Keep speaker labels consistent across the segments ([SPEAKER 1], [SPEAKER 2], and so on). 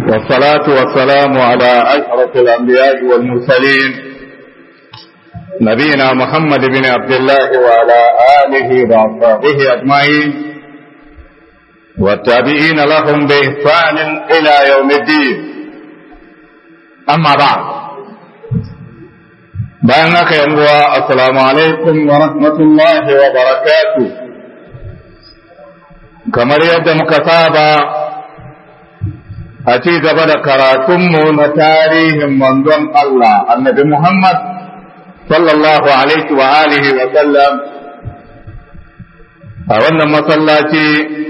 [SPEAKER 1] والصلاة والسلام على أشرف الأنبياء والمرسلين نبينا محمد بن عبد الله وعلى آله وأصحابه أجمعين والتابعين لهم بإحسان إلى يوم الدين أما بعد بينك يا السلام عليكم ورحمة الله وبركاته كما يد مكتابة a ci gaba da karatunmu na tarihin manzon Allah annabi Muhammad sallallahu alaihi wa alihi wa sallam a wannan masallaci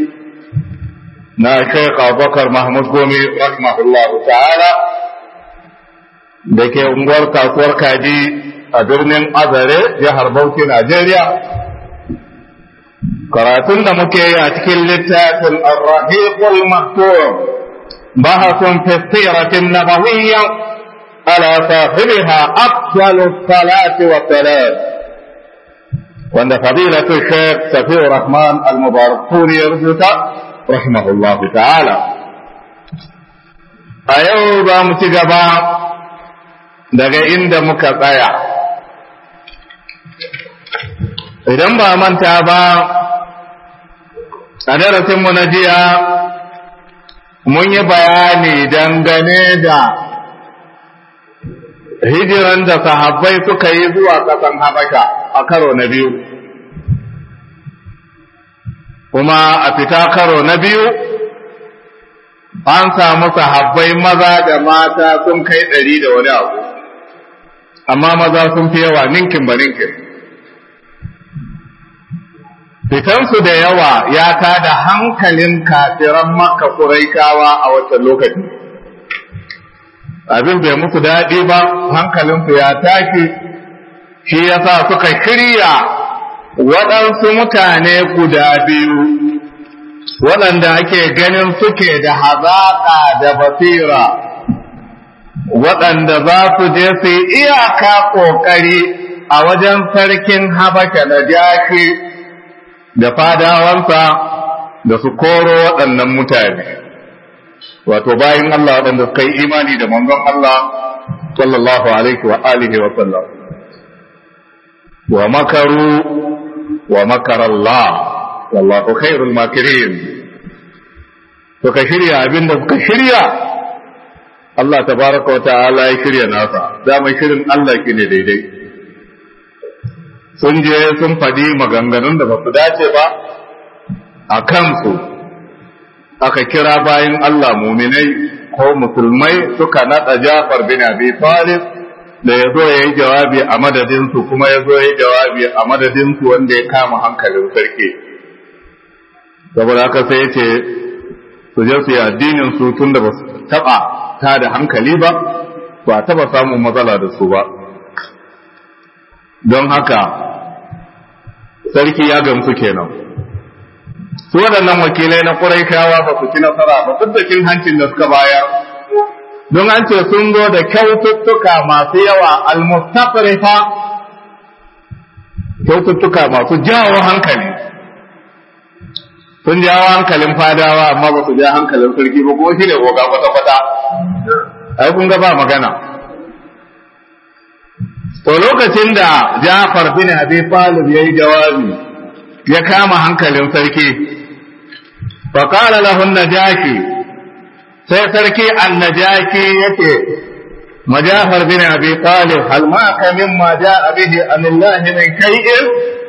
[SPEAKER 1] na Sheikh Abubakar Mahmud Gome rahimahullahu ta'ala da ke unguwar kasuwar kaji a birnin Azare jihar Bauchi Najeriya karatun da muke yi a cikin littafin Ar-Rahiqul Maktum بحث في السيرة النبوية على صاحبها أفضل الصلاة والسلام وأن فضيلة الشيخ سفي الرحمن المبارك سوري يرجوك رحمه الله تعالى أيوبا متجبا daga inda muka tsaya idan ba manta ba a darasinmu na jiya mun yi bayani dangane da hijiran da sahabbai suka yi zuwa ƙasan Habasha a karo na biyu, kuma a fita karo na biyu an samu sahabbai maza da mata sun kai ɗari da wani abu, amma maza sun fi yawa ninkin ba ninkin. fitansu da yawa ya tada hankalin kafiran makka kuraikawa a wancan lokaci abin bai musu daɗi ba hankalinsu ya tashi shi yasa suka shirya waɗansu mutane guda biyu waɗanda ake ganin suke da hazaƙa da basira waɗanda za su je su yi iyaka ƙoƙari a wajen sarkin habasha na jashi da fadawansa da su koro waɗannan mutane wato bayan Allah waɗanda suka yi imani da manzon Allah sallallahu alaihi wa alihi wa sallam wa makaru wa makar Allah wallahu khairul makirin suka shirya abinda suka shirya Allah tabaraka wa ta'ala ya shirya nasa dama shirin Allah ne daidai sun je sun faɗi maganganun da ba su dace ba a kansu aka kira bayan Allah muminai ko musulmai suka naɗa Jafar bin Abi Talib da ya zo ya yi jawabi a madadinsu kuma ya zo ya yi jawabi a madadinsu wanda ya kama hankalin sarki saboda haka sai ya ce su je su yi addinin su tun da ba su taɓa ta da hankali ba ba taɓa samun matsala da su ba don haka sarki ya gamsu kenan su waɗannan wakilai na ƙuraikawa ba su ci nasara ba duk da cin hancin da suka bayar don an ce sun zo da kyaututtuka masu yawa almustaqrifa kyaututtuka masu jawo hankali sun jawo hankalin fadawa amma ba su ja hankalin sarki ba kuma shi ne goga kwata-kwata ai kun ga ba magana To lokacin da Jafar bin Abi Talib ya yi jawabi ya kama hankalin sarki, faƙala lahun najaki sai sarki annajaki yake majafar bin Abi Talib hal ma ka mimma ja'a bihi anillahi min kai'in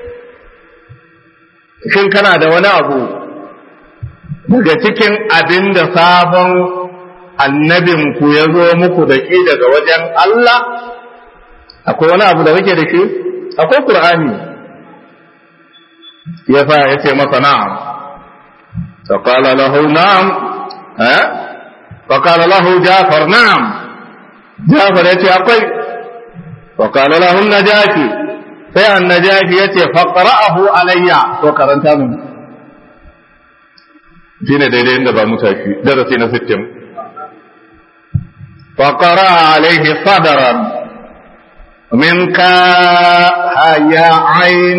[SPEAKER 1] shin kana da wani abu daga cikin abin da sabon annabinku ya zo muku da shi daga wajen Allah akwai wani abu da kake da shi akwai qur'ani ya fa ya ce masa na'am fa qala lahu na'am eh fa qala lahu jafar na'am jafar ya ce akwai fa qala lahu najati sai annajashi ya ce faqra'ahu alayya to karanta mun shine daidai inda ba mutashi darasi na 60 faqara alayhi sadran من كا عين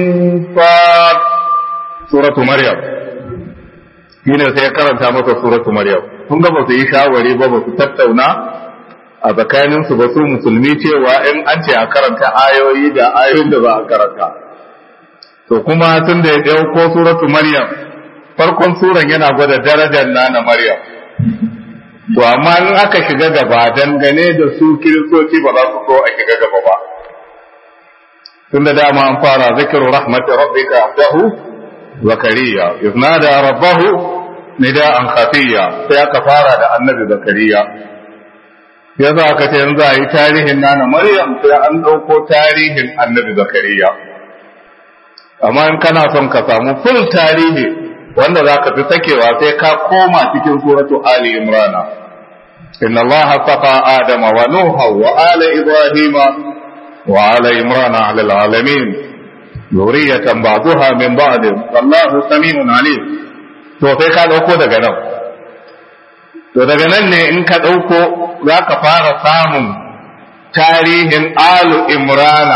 [SPEAKER 1] صاد سورة مريم هنا سيقرأ مasa سورة مريم sun ga ba su yi shawari ba ba su tattauna a tsakaninsu ba su musulmi cewa in an ce a karanta ayoyi da ayoyin da za a karanta to kuma tun da ya ɗauko suratu maryam farkon suran yana gwada darajar nana maryam to amma in aka shiga gaba dangane da su kiristoci ba za su so a shiga gaba ba tun da dama an fara zikiru rahmatu rabbika abdahu zakariya iznada rabbahu nida'an khafiya sai aka fara da annabi zakariya ya za aka ce yanzu a yi tarihin nana maryam sai an ɗauko tarihin annabi zakariya amma in kana son ka samu full tarihi wanda za ka fi sakewa sai ka koma cikin suratu ali imrana inna allah safa adama wa nuha wa ala ibrahima wa ala imrana ala alamin zuriyatan ba'daha min ba'd wallahu samiun alim to sai ka dauko daga nan to daga nan ne in ka dauko za ka fara samun tarihin alu imrana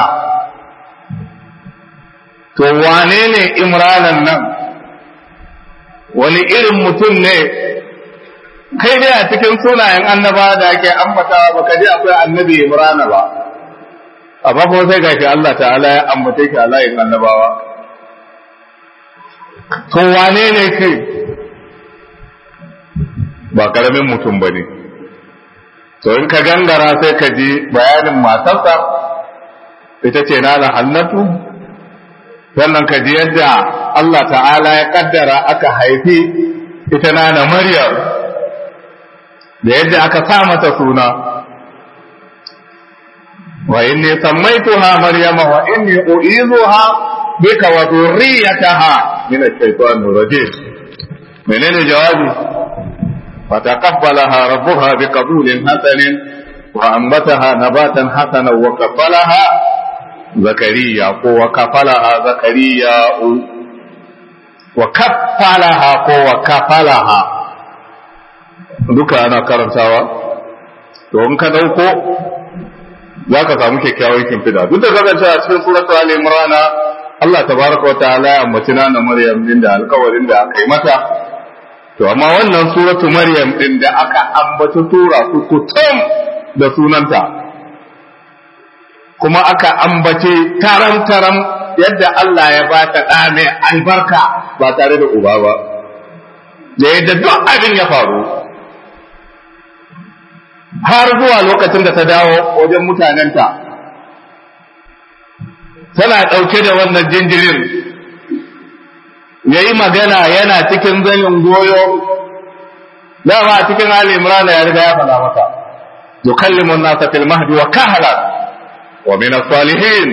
[SPEAKER 1] to wane ne imranan nan wani irin mutum ne kai dai a cikin sunayen annaba da ake ambatawa baka ji akwai annabi imrana ba amma kuma sai gashi Allah ta'ala ya ambace shi a layin annabawa to wane ne shi ba karamin mutum ba ne to in ka gangara sai ka ji bayanin matarsa ita ce na hannatu sannan ka ji yadda Allah ta'ala ya kaddara aka haifi ita nana Maryam da yadda aka sa mata suna wa inni sammaituha maryama wa inni u'izuha bika wa dhurriyyataha min ash-shaytanir rajim menene jawabi فتقبلها ربها بقبول حسن وأنبتها نباتا حسنا وكفلها زكريا وكفلها زكريا وكفلها وكفلها duka ana karantawa to in ka dauko za ka samu kyakkyawan kimfida duk da kasance a cikin suratu ali imran Allah tabaraka wa ta'ala ya ambaci na Maryam din da alƙawarin da aka yi mata to amma wannan suratu Maryam din da aka ambaci sura su kutum da sunanta kuma aka ambace taram-taram yadda Allah ya ba ta ɗa mai albarka ba tare da uba ba, da yadda duk abin ya faru. Har zuwa lokacin da ta dawo wajen mutanenta, tana ɗauke da wannan jinjirin, ya yi magana yana cikin zanin goyo, dama a cikin Ali Imran ya riga ya faɗa masa, yukallimun nasa fil mahdi wa kahala ومن الصالحين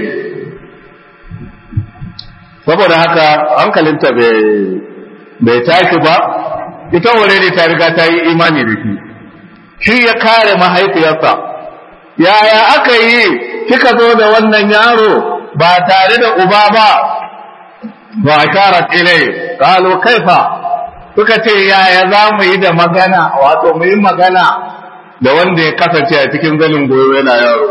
[SPEAKER 1] saboda haka hankalinta bai tashi ba ita wure ne ta riga ta yi imani da shi shi ya kare mahaifiyarsa yaya aka yi kika zo da wannan yaro ba tare da uba ba ba sharat ilai qalu kaifa suka ce yaya za mu yi da magana wato mu yi magana da wanda ya kasance a cikin zanin goyo yana yaro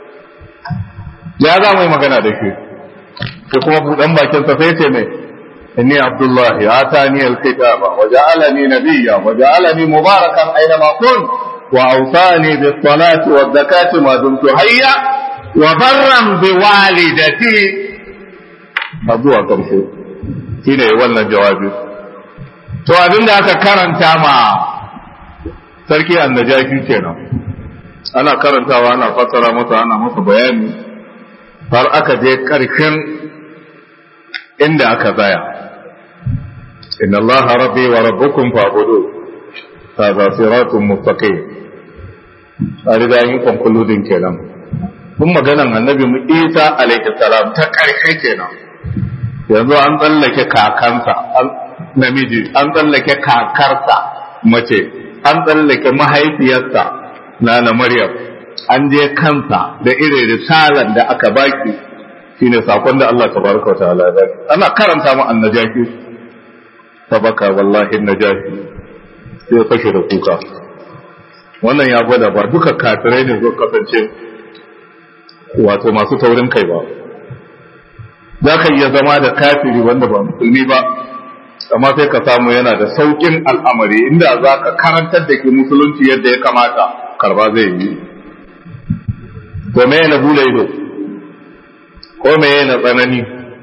[SPEAKER 1] ya za mu yi magana da shi sai kuma buɗan bakinsa sai ce mai inni abdullahi atani alkitaba wa ja'alani nabiyya wa ja'alani mubarakan aina ma kun wa awsani bis salati waz zakati ma dumtu hayya wa barran bi walidati zuwa karshe shine wannan jawabi to abinda aka karanta ma sarki annajashi kenan ana karantawa ana fassara masa ana masa bayani har aka je ƙarshen inda aka tsaya inna allaha rabbi wa rabbukum fa'budu hadha siratun mustaqim a riga yin konkludin kenan kun maganan annabi mu isa alaihi salam ta ƙarshe kenan yanzu an tsallake kakansa namiji an tsallake kakarsa mace an tsallake mahaifiyarsa na na maryam an je kansa da irin risalan da aka baki shine sakon da Allah tabaraka wataala ya baki ana karanta mu annajashi sabaka wallahi najashi sai fashe da kuka wannan ya gwada ba duka kafirai ne zo kasance wato masu taurin kai ba za ka iya zama da kafiri wanda ba musulmi ba amma sai ka samu yana da saukin al'amari inda za ka karantar da ke musulunci yadda ya kamata karba zai yi to me na bula ido ko me na tsanani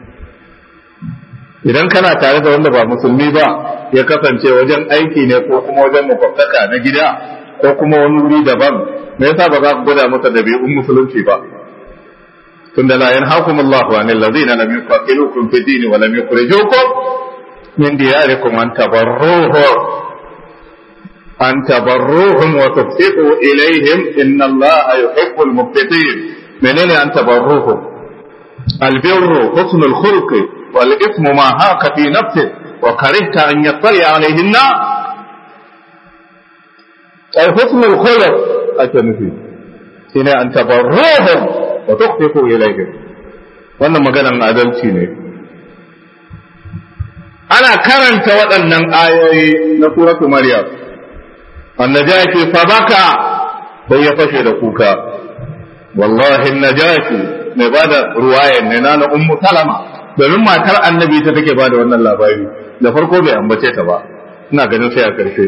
[SPEAKER 1] idan kana tare da wanda ba musulmi ba ya kasance wajen aiki ne ko kuma wajen makwabtaka na gida ko kuma wani wuri daban me yasa ba za ku gwada masa dabi'un musulunci ba tunda la yanhaakum Allahu anil ladzina lam yuqatilukum fid din wa lam yukhrijukum min diyarikum an tabarruhu an tabarruhum wa tuqsitu ilayhim inna Allaha yuhibbul muqsitin menene an tabarruhum albirru husnul khulqi wal ismu ma haka fi nafsi wa karihta an yattali alayhi an-nas ay husnul khuluq ake nufi shine an tabarruhum wa tuqsitu ilayhim wannan maganan adalci ne ana karanta waɗannan ayoyi na suratu maryam annajaki fa baka sai ya fashe da kuka wallahi najaki mai bada ruwayan ne na ummu salama domin matar annabi ta take bada wannan labari da farko bai ambace ta ba ina ganin sai a karshe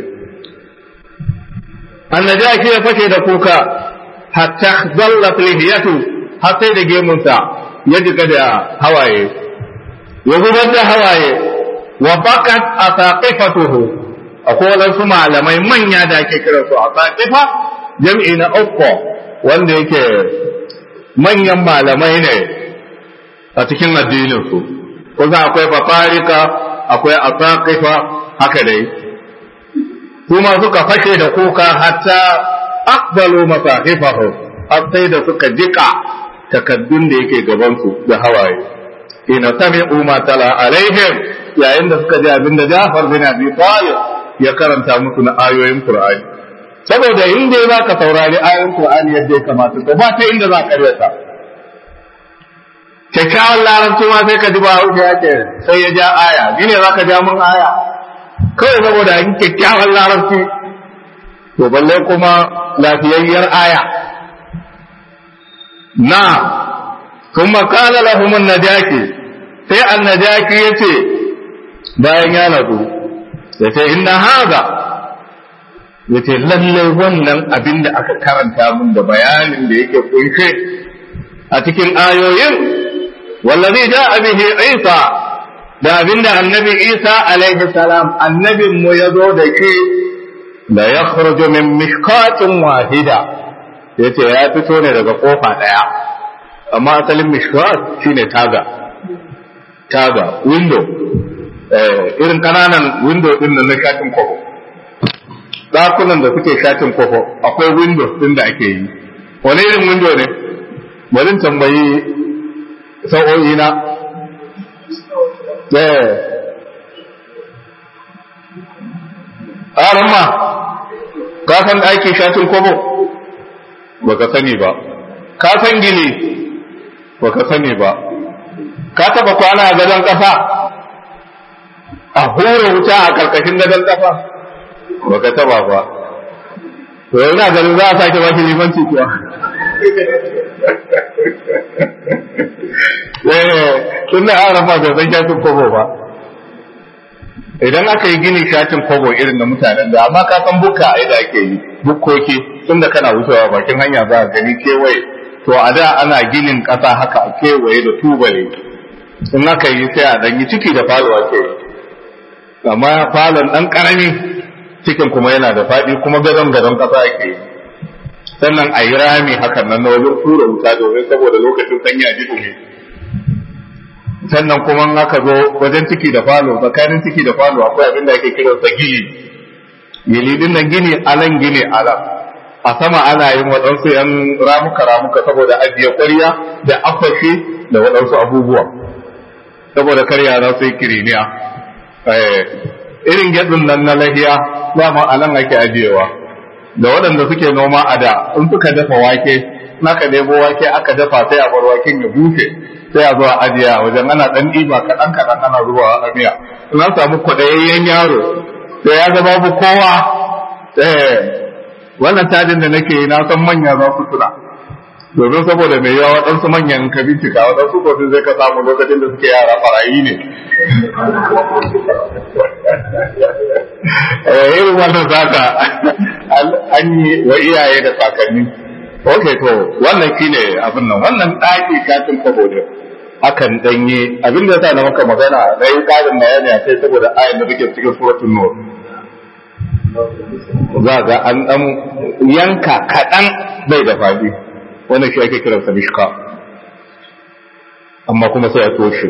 [SPEAKER 1] annajaki ya fashe da kuka hatta zallat lihiyatu har sai da gemunsa ya jika da hawaye ya zubar da hawaye wa bakat asaqifatuhu akwai wadansu malamai manya da ake kira su asaqifa jam'i na uku wanda yake manyan malamai ne a cikin addinin su kusa akwai bafarika akwai asaqifa haka dai kuma suka fashe da kuka hatta aqbalu masahifahu har sai da suka jika takaddun da yake gabansu da hawaye ina sami'u ma tala alaihim yayin da suka ji abin da Jafar bin Abi Talib ya karanta musu na ayoyin Qur'ani saboda in dai za ka saurari ayoyin Qur'ani yadda ya kamata to ba ta inda za ka karyata kyakkyawan larabci ma sai ka ji ba hausa ya ce sai ya ja aya ni ne za ka ja mun aya kawai saboda yin kyakkyawan larabci to balle kuma lafiyayyar aya na ثم قال لهم النجاكي sai annajaki ya ce bayan ya nazo ya ce inna haza ya ce lallai wannan abin da aka karanta mun da bayanin da yake kunshe a cikin ayoyin wallazi ja bihi isa da abin da annabi isa alaihi salam annabin mu ya zo da shi la yakhruju min mishkatin wahida yace ya fito ne daga kofa daya amma asalin mishkat shine taga taga window eh irin kananan window din nan na shatin kofo dakunan da suke shatin kofo akwai window din da ake yi wani irin window ne bari tambayi sa'o'i na eh ma ka san aikin shatin kofo baka sani ba ka san gini baka sani ba ka taba kwana a gadon kafa a hura wuta a karkashin gadon kafa baka taba ba to yana ganin za a sake baki limanci kuwa eh tun da an rafa bai san shatin kobo ba idan aka yi gini shatin kobo irin na mutanen da amma ka san buka a da ake yi bukkoki tun da kana wucewa bakin hanya za a gani kewaye to a da ana ginin ƙasa haka a kewaye da tubale in aka yi sai a dan yi ciki da falo ake yi amma falon ɗan ƙarami cikin kuma yana da faɗi kuma gadon gadon ƙasa ake yi sannan a yi rami hakan nan na wajen tura wuta domin saboda lokacin sanyi a jikin ne sannan kuma in aka zo wajen ciki da falo tsakanin ciki da falo akwai abin da ake kiransa gini gini din nan gini alan gini alan a sama ana yin waɗansu ‘yan ramuka-ramuka saboda ajiye ƙwarya da akwashi da waɗansu abubuwa saboda karya za su yi kiriniya irin gyaɗin nan na lahiya dama a nan ake ajiyewa da waɗanda suke noma a da in suka dafa wake naka nemo wake aka dafa sai a bar waken ya bushe sai a zo a ajiye a wajen ana ɗan ɗiba kaɗan kaɗan ana zubawa a miya in an samu kwaɗayayyen yaro sai ya ga babu kowa wannan tajin da nake yi na san manya za su tuna domin saboda mai yawa waɗansu manyan ka bincika waɗansu kofi zai ka samu lokacin da suke yara farayi ne irin wannan zaka an yi wa iyaye da kakanni ok to wannan shine abin nan wannan ɗaki katin kwabo ne akan danye abin da yasa na maka magana na yi ƙarin bayani a kai saboda ayin da take cikin suratul nur za ga an dan yanka kaɗan bai da faɗi wannan shi ake kiransa mishka amma kuma sai a toshe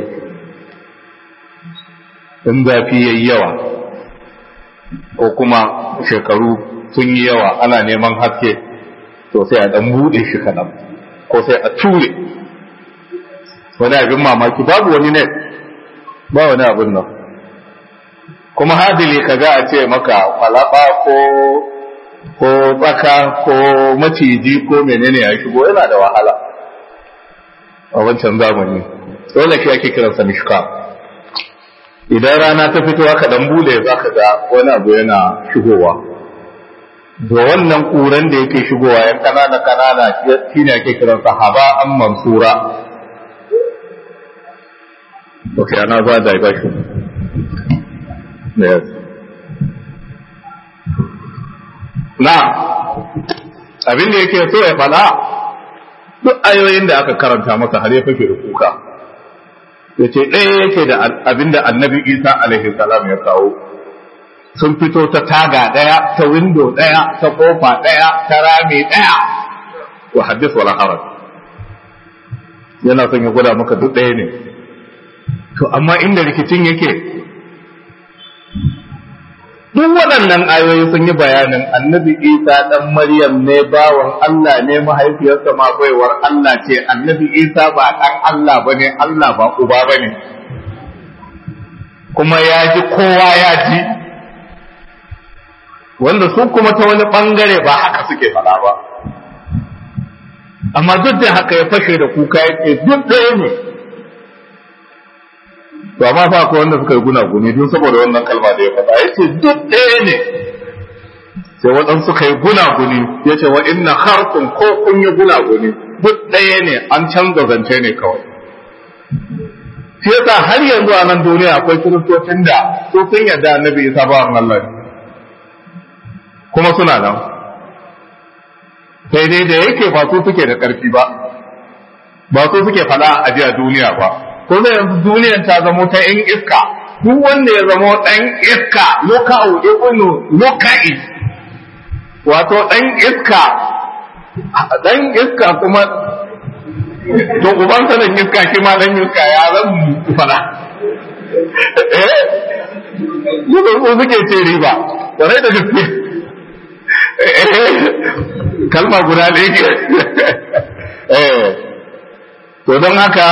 [SPEAKER 1] in zafi yayi yawa ko kuma shekaru sun yi yawa ana neman haske to sai a dan buɗe shi kaɗan ko sai a ture wani abin mamaki babu wani net ba wani abin nan kuma hadili ka ga a ce maka falaba ko ko tsaka ko maciji ko menene ya shigo yana da wahala a wancan zamani dole shi ake kiransa mishka idan rana ta fito aka dan bude za ka ga wani abu yana shigowa da wannan kuran da yake shigowa yan kanana kanana shine ake kiransa haba an mansura Okay, another diversion. Yes. Na, abin da yake so ya fada duk ayoyin da aka karanta masa har ya fashe da kuka. Ya ce ɗaya yake da abin da annabi Isa alaihi salam ya kawo. Sun fito ta taga ɗaya, ta windo ɗaya, ta ƙofa ɗaya, ta rami ɗaya. Wa haddis wala haraj. Yana son ya gwada maka duk ɗaya ne. To, amma inda rikicin yake, duk waɗannan ayoyi sun yi bayanin annabi isa ɗan maryam ne bawan Allah ne mahaifiyarsa ma baiwar Allah ce annabi isa ba ɗan Allah ba ne Allah ba uba ba ne kuma ya ji kowa ya ji wanda su kuma ta wani ɓangare ba haka suke faɗa ba amma duk da haka ya fashe da kuka ya ce duk ɗaya ne to amma fa akwai wanda suka yi gunaguni don saboda wannan kalma da ya faɗa ya ce duk ɗaya ne sai waɗansu suka yi gunaguni ya ce wa inna harkun ko kun yi gunaguni duk ɗaya ne an canza zance ne kawai shi yasa har yanzu a nan duniya akwai kiristocin da su sun yarda annabi isa ba Allah ne kuma suna nan sai dai da yake ba su suke da ƙarfi ba ba su suke faɗa a jiya duniya ba ko da yanzu duniyar ta zamo ta ‘yan iska, duk wanda ya zamo ɗan iska, loka'u ibnu loka'i, wato ɗan iska, ɗan iska kuma, to uban sanin iska shi ma ɗan iska ya zan fada. Eh, Yuzar su suke ce riba, ƙwarai da gaske. Kalma guda ɗaya ke. Eh, to don haka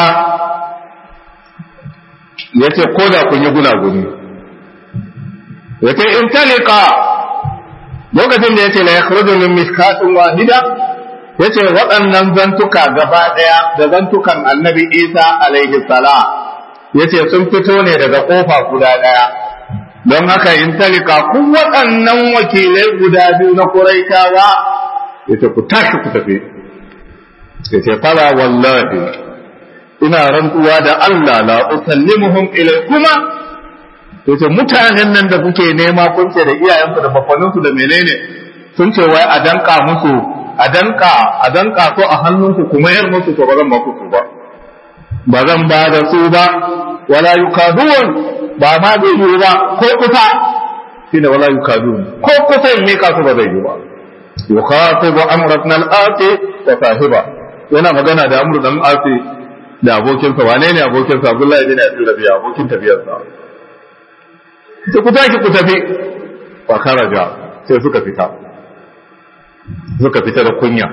[SPEAKER 1] ya ce ko da kun yi gunaguni ya ce in talika lokacin da ya ce la ya min miskatin wahida ya ce waɗannan zantuka gaba ɗaya da zantukan annabi isa alaihi salam ya ce sun fito ne daga ƙofa guda ɗaya don haka in talika kun waɗannan wakilai guda biyu na kuraitawa ya ce ku tashi ku tafi ya ce fara wallahi ina rantsuwa da Allah la usallimuhum ilaykuma yace mutanen nan da kuke nema kun ce da iyayensu da bafaninsu da menene sun ce wai a danka musu a danka a danka ko a hannunku kuma yar musu to ba zan ba ku ba ba zan ba da su ba wala yukadun ba ma zai yi ba ko kusa shine wala yukadun ko kusa in mika su ba zai yi ba yukhatibu amratna al-ati wa sahiba yana magana da amru dan asi da abokinsa wane ne abokinsa Abdullahi bin Abi Rabi'a abokin tafiyarsa sai ku tashi ku tafi fa kharaja sai suka fita suka fita da kunya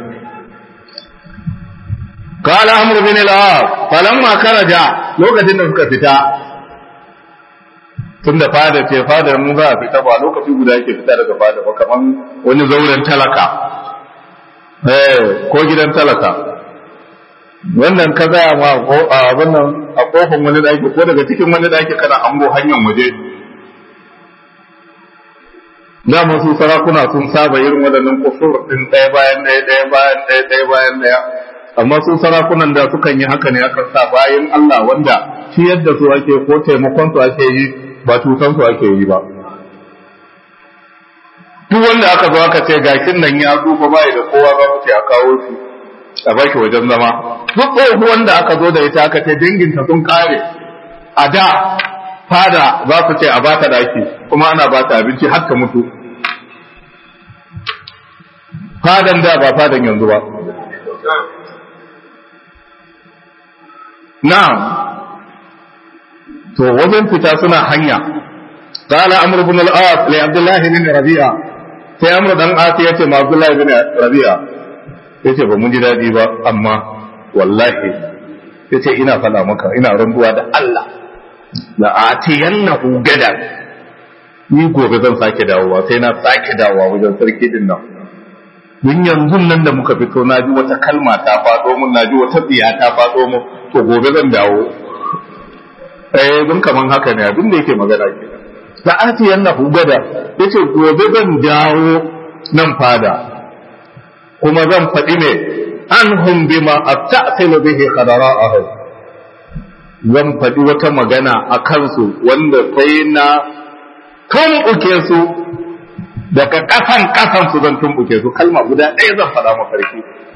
[SPEAKER 1] qala amr bin al-as falamma kharaja lokacin da suka fita tun da fada ce fadar mu za a fita ba lokaci guda yake fita daga fada ba kaman wani zauren talaka eh ko gidan talaka wannan ka gaya ma abin nan a kofin wani daki ko daga cikin wani daki kana ango hanyar waje dama su sarakuna sun saba irin waɗannan kusur ɗin ɗaya bayan ɗaya ɗaya bayan ɗaya ɗaya bayan ɗaya amma su sarakunan da sukan yi haka ne akan sa bayan Allah wanda shi yadda su ake ko taimakon su ake yi ba tutan su ake yi ba duk wanda aka zo aka ce gakin nan ya tsufa bai da kowa ba mu ce a kawo shi a baki wajen zama duk tsohuwan da aka zo da ita aka ce danginta sun kare a da fada za su ce a bata daki kuma ana bata abinci har ta mutu fadan da ba fadan yanzu ba na'am to wajen fita suna hanya قال عمرو بن العاص لعبد الله بن ربيعه sai amru dan asi yace ma abdullahi bin rabi'a yace ba mun ji dadi ba amma wallahi yace ina fada maka ina randuwa da Allah la atiyannahu gada ni gobe zan sake dawowa sai na sake dawowa wajen sarki din nan mun yanzu nan da muka fito na ji wata kalma ta faɗo mun na ji wata tsiya ta faɗo mun to gobe zan dawo eh dun kaman haka ne abin da yake magana kenan da ati yannahu gada yace gobe zan dawo nan fada kuma zan faɗi ne anhum bima astasilu bihi khadara'ahu zan faɗi wata magana a kansu wanda sai na tumɓuke su daga ƙasan ƙasan su zan tumɓuke su kalma guda ɗaya zan faɗa mafarki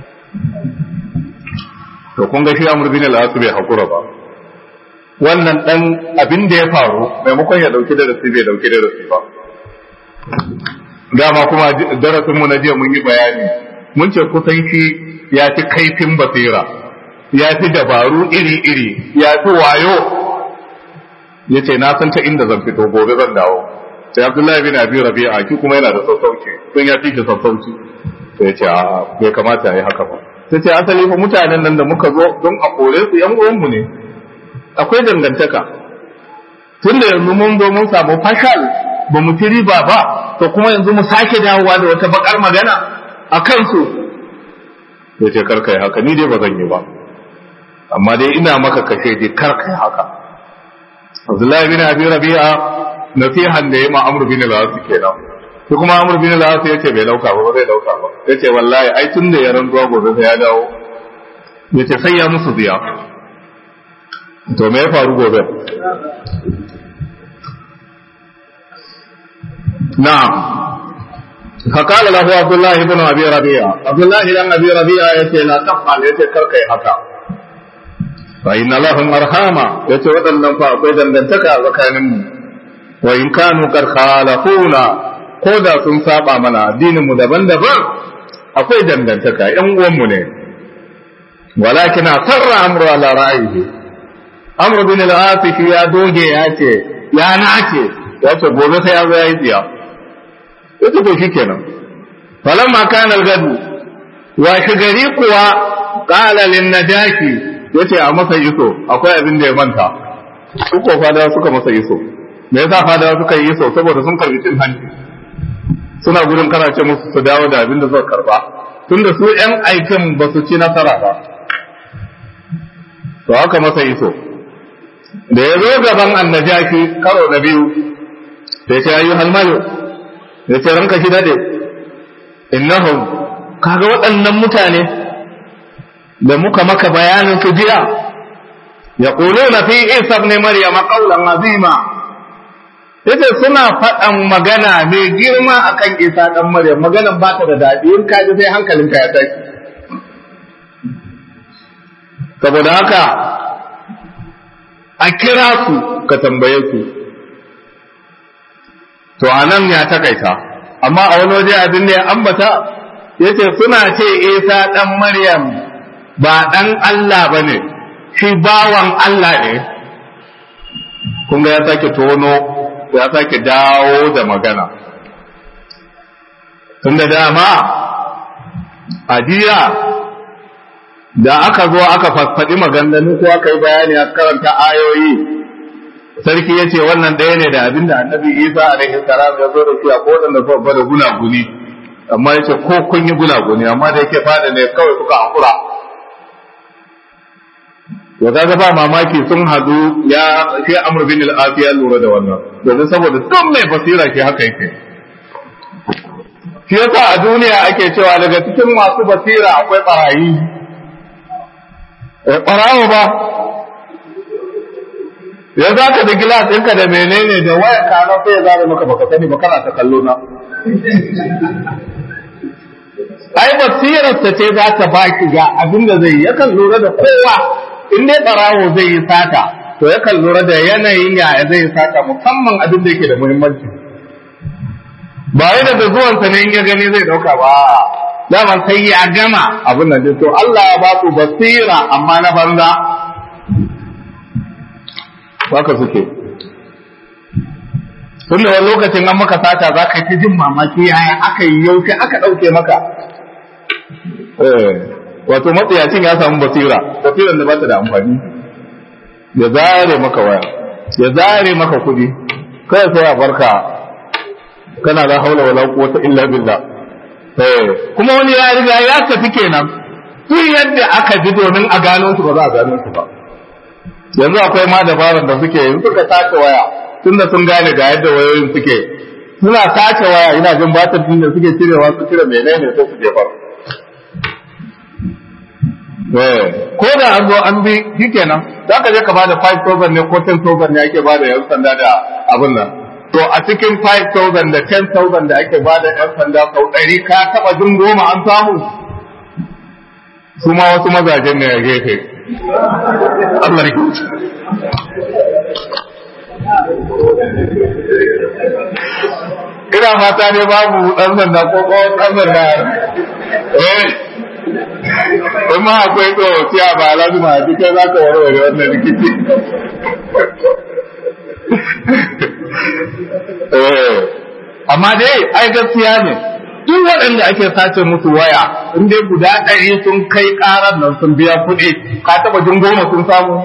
[SPEAKER 1] to kun ga shi amur bin al-asu bai hakura ba wannan dan abin da ya faru maimakon ya dauki darasi bai dauki darasi ba dama kuma darasin mu na jiya mun yi bayani mun ce kusan shi ya fi kaifin basira ya fi dabaru iri-iri ya fi wayo ya ce na san ta inda zan fito gobe zan dawo sai abdullahi bin abi rabi'a ki kuma yana da sassauci don ya fi shi sassauci sai ya ce a bai kamata ya yi haka ba sai ce asali fa mutanen nan da muka zo don a kore su yan uwanmu ne akwai dangantaka tun da yanzu mun zo mun samu fashal ba mu ci riba ba to kuma yanzu mu sake dawowa da wata bakar magana a kansu ya ce karka yi haka ni dai ba zan yi ba amma dai ina maka kashe dai karka yi haka Abdullahi bin Abi Rabi'a nasihan da ya ma Amr bin al-As kenan shi kuma Amr bin al-As yace bai dauka ba zai dauka ba yace wallahi ai tun da ya ranzuwa gobe sai ya dawo yace sai ya musu ziya to me ya faru gobe na'am فقال له عبد الله بن ابي ربيعه عبد الله بن ابي ربيعه yace la tafal yace karkai haka fa inna lahum arhama yace wadannan fa akwai dangantaka tsakanin mu wa in kanu qad khalafuna ko da sun saba mana addinin mu daban-daban akwai dangantaka yan uwan mu ne walakin asarra amru ala ra'yihi amru bin al-asifi ya doge ya ce ya nace ya ce gobe sai ya zo ya yi tsiya ya ce to shi kenan falan ma kana gadu wa shi gari kuwa qala lin najaki yace a masa iso akwai abin da ya manta su ko fadawa suka masa iso me yasa fadawa suka yi iso saboda sun karbi cin hanci suna gudun kana ce musu su dawo da abin da suka karba tunda su yan aikin ba su ci nasara ba to aka masa iso da ya zo gaban annajaki karo na biyu sai ce ayu halmayo ya ce ranka shi dade innahum kaga waɗannan mutane da muka maka bayanin su jiya ya na fi isa ibn maryam qawlan azima yace suna faɗan magana mai girma akan isa dan maryam maganan ba ta da daɗi in ka ji sai hankalinka ya tashi saboda haka a kira su ka tambaye su to a nan ya takaita amma a wani waje abin da ya ambata ya ce suna ce isa ɗan maryam ba ɗan Allah ba ne shi bawan Allah ne kun ga ya sake tono ya sake dawo da magana tun da dama a jiya da aka zo aka fasfaɗi maganganu ko aka yi bayani a karanta ayoyi sarki ya ce wannan ɗaya ne da abinda annabi isa alaihi salam ya zo da shi a kodan da suka da gunaguni amma ya ce ko kun yi gunaguni amma da yake fada ne kawai suka hakura ya kaga ba mamaki sun hadu ya shi amr bin al ya lura da wannan domin saboda duk mai basira ke haka yake shi yasa a duniya ake cewa daga cikin masu basira akwai barayi ɓarawo ba ya za ka da gilas ɗinka da menene da waya kana sai ya zara maka baka sani ba kana ta kallo na ai basirar ta ce za ta baki ga abin da zai yi yakan lura da kowa in dai ɓarawo zai yi sata to yakan lura da yanayin yaya zai yi sata musamman abin da yake da muhimmanci ba wai daga zuwansa ne in ya gani zai ɗauka ba daman sai ya gama abin nan to Allah ya ba ku basira amma na banza haka suke tun da wani lokacin an maka sata za ka yi jin mamaki yaya aka yi yaushe aka ɗauke maka wato matsayacin ya samu basira basiran da ba ta da amfani ya zare maka waya ya zare maka kuɗi kai sai a barka kana la haula wala quwwata illa billah kuma wani ya riga ya tafi kenan duk yadda aka ji domin a gano su ba za a gano su ba yanzu akwai ma dabaran da suke yin suka sace waya tunda sun gane ga yadda wayoyin suke suna sace waya ina jin batar din da suke cirewa su cire menene sai su jefar ko da an zo an bi shikenan za ka je ka bada 5000 ne ko 10000 ne ake bada yan sanda da abin nan to a cikin 5,000 da 10,000 da ake ba da 'yan sanda sau ɗari ka taɓa jin goma an samu su ma wasu mazajen ne ya gefe Allah ya kyauta ina fata ne babu ɗan sanda ko kawai ɗan sanda eh in ma akwai tsohon a ba lazima a cikin za ka warware wannan rikici amma dai ai gaskiya ne duk waɗanda ake sace musu waya in dai guda ɗari sun kai ƙarar nan sun biya kuɗi ka taɓa jin goma sun samu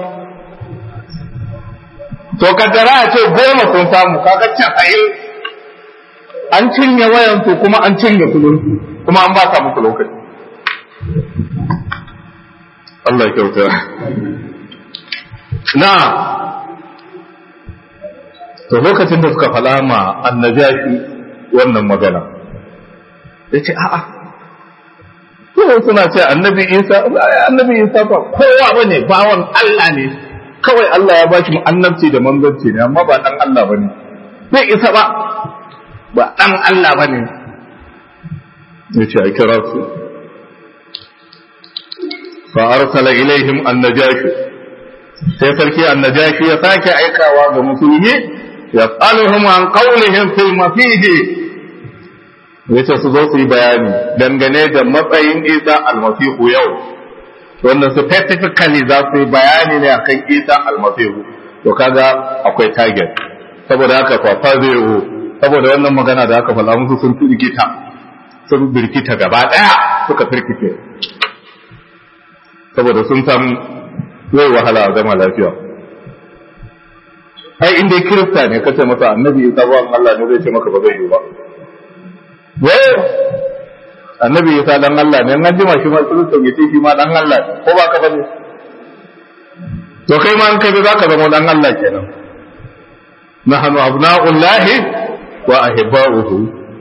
[SPEAKER 1] to kaddara a ce goma sun samu kaga casa'in an cinye wayan su kuma an cinye kuɗin kuma an ba muku lokaci Allah ya kyauta na to lokacin da suka fala ma annajashi wannan magana ya ce a'a yau suna ce annabi isa annabi isa ba kowa ba ne bawan Allah ne kawai Allah ya bashi annabci da manzanci ne amma ba dan Allah ba ne bai isa ba ba dan Allah ba ne ya ce a kira su fa arsala ilaihim annajashi sai sarki annajashi ya sake aikawa ga musulmi yas'aluhum an qawlihim fil masih yace su zo su yi bayani dangane da matsayin Isa almasihu yau wanda specifically za su yi bayani ne akan Isa almasihu to kaga akwai target saboda haka fa zai saboda wannan magana da aka faɗa musu sun firgita sun birkita gaba daya suka firkice saboda sun san zai wahala a zama lafiya ai inda kirista ne kace masa annabi isa ba Allah ne zai ce maka ba zai yi ba wai annabi isa dan Allah ne an jima shi ma kirista ya ce shi ma dan Allah ne ko ba ka bane to kai ma an kai za ka zama dan Allah kenan nahnu abna'ullahi wa ahibba'uhu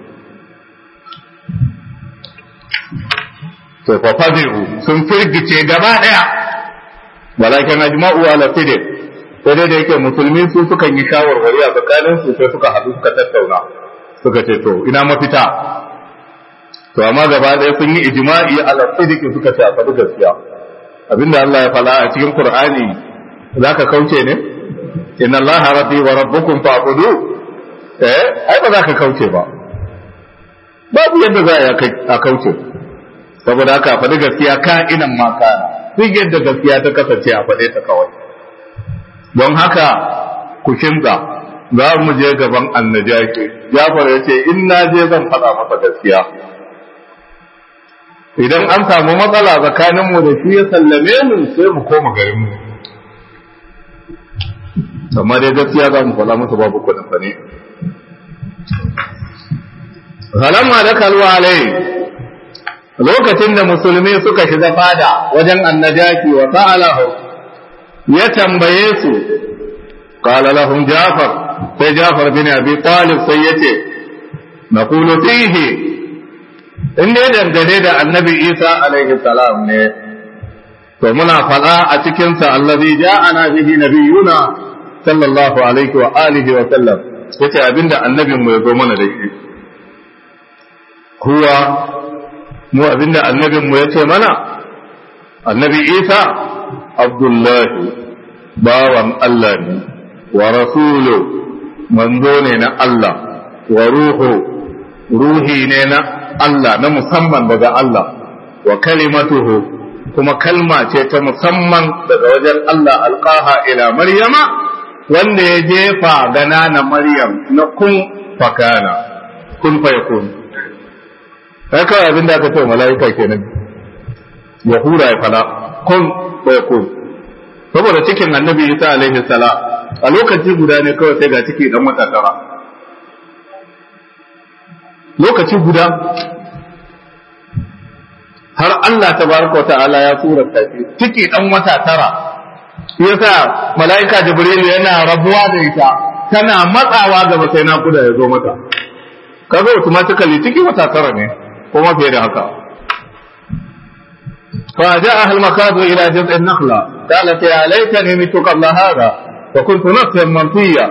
[SPEAKER 1] to fa fadihu sun firgice gaba daya walakin ajma'u ala sidq sai dai da yake musulmi su sukan yi shawarwari a tsakanin su sai suka haɗu suka tattauna suka ce to ina mafita to amma gaba ɗaya sun yi ijma'i ala sidiki suka ce a faɗi gaskiya abinda Allah ya fala a cikin Qur'ani zaka kauce ne inna Allah rabbi wa rabbukum fa'budu eh ai ba za ka kauce ba babu yadda za a kauce saboda haka faɗi gaskiya ka'inan ma kana duk yadda gaskiya ta kasance a faɗe ta kawai don haka ku kinza za mu je gaban annajaki Jafar ya ce in na je zan faɗa masa gaskiya idan an samu matsala tsakaninmu da shi ya sallame mu sai mu koma garinmu amma dai gaskiya za mu faɗa masa babu kuɗin fa ne Halamma da kalwa alai lokacin da musulmi suka shiga fada wajen annajaki wa sa'alahu ya tambaye su qala lahum jafar sai jafar bin abi talib sai yace naqulu fihi in dai dangane da annabi isa alaihi salam ne to muna faɗa a cikinsa allazi ja'ana bihi nabiyuna sallallahu alaihi wa alihi wa sallam yace abinda annabin mu ya zo mana da shi kuwa mu abinda annabin mu yace mana annabi Isa Abdullahi bawan Allah ne wa rasulu manzo ne na Allah wa ruhu ruhi ne na Allah na musamman daga Allah wa kalimatuhu kuma kalma ce ta musamman daga wajen Allah alqaha ila maryama wanda ya jefa gana na maryam na kun fakana kun fa yakun kai kawai abin da aka ce mala'ika kenan ya hura ya fada kun fa yakun saboda cikin annabi isa alaihi salam a lokaci guda ne kawai sai ga ciki dan wata tara lokaci guda har Allah tabaraka wa ta'ala ya surata shi ciki dan wata tara yasa mala'ika jibril yana rabuwa da ita tana matsawa gaba sai na kuda ya zo mata kaga automatically ciki wata tara ne kuma fiye da haka فجاءها المخاض إلى جذع النخلة قالت يا ليتني مت قبل هذا وكنت نفسا منطيا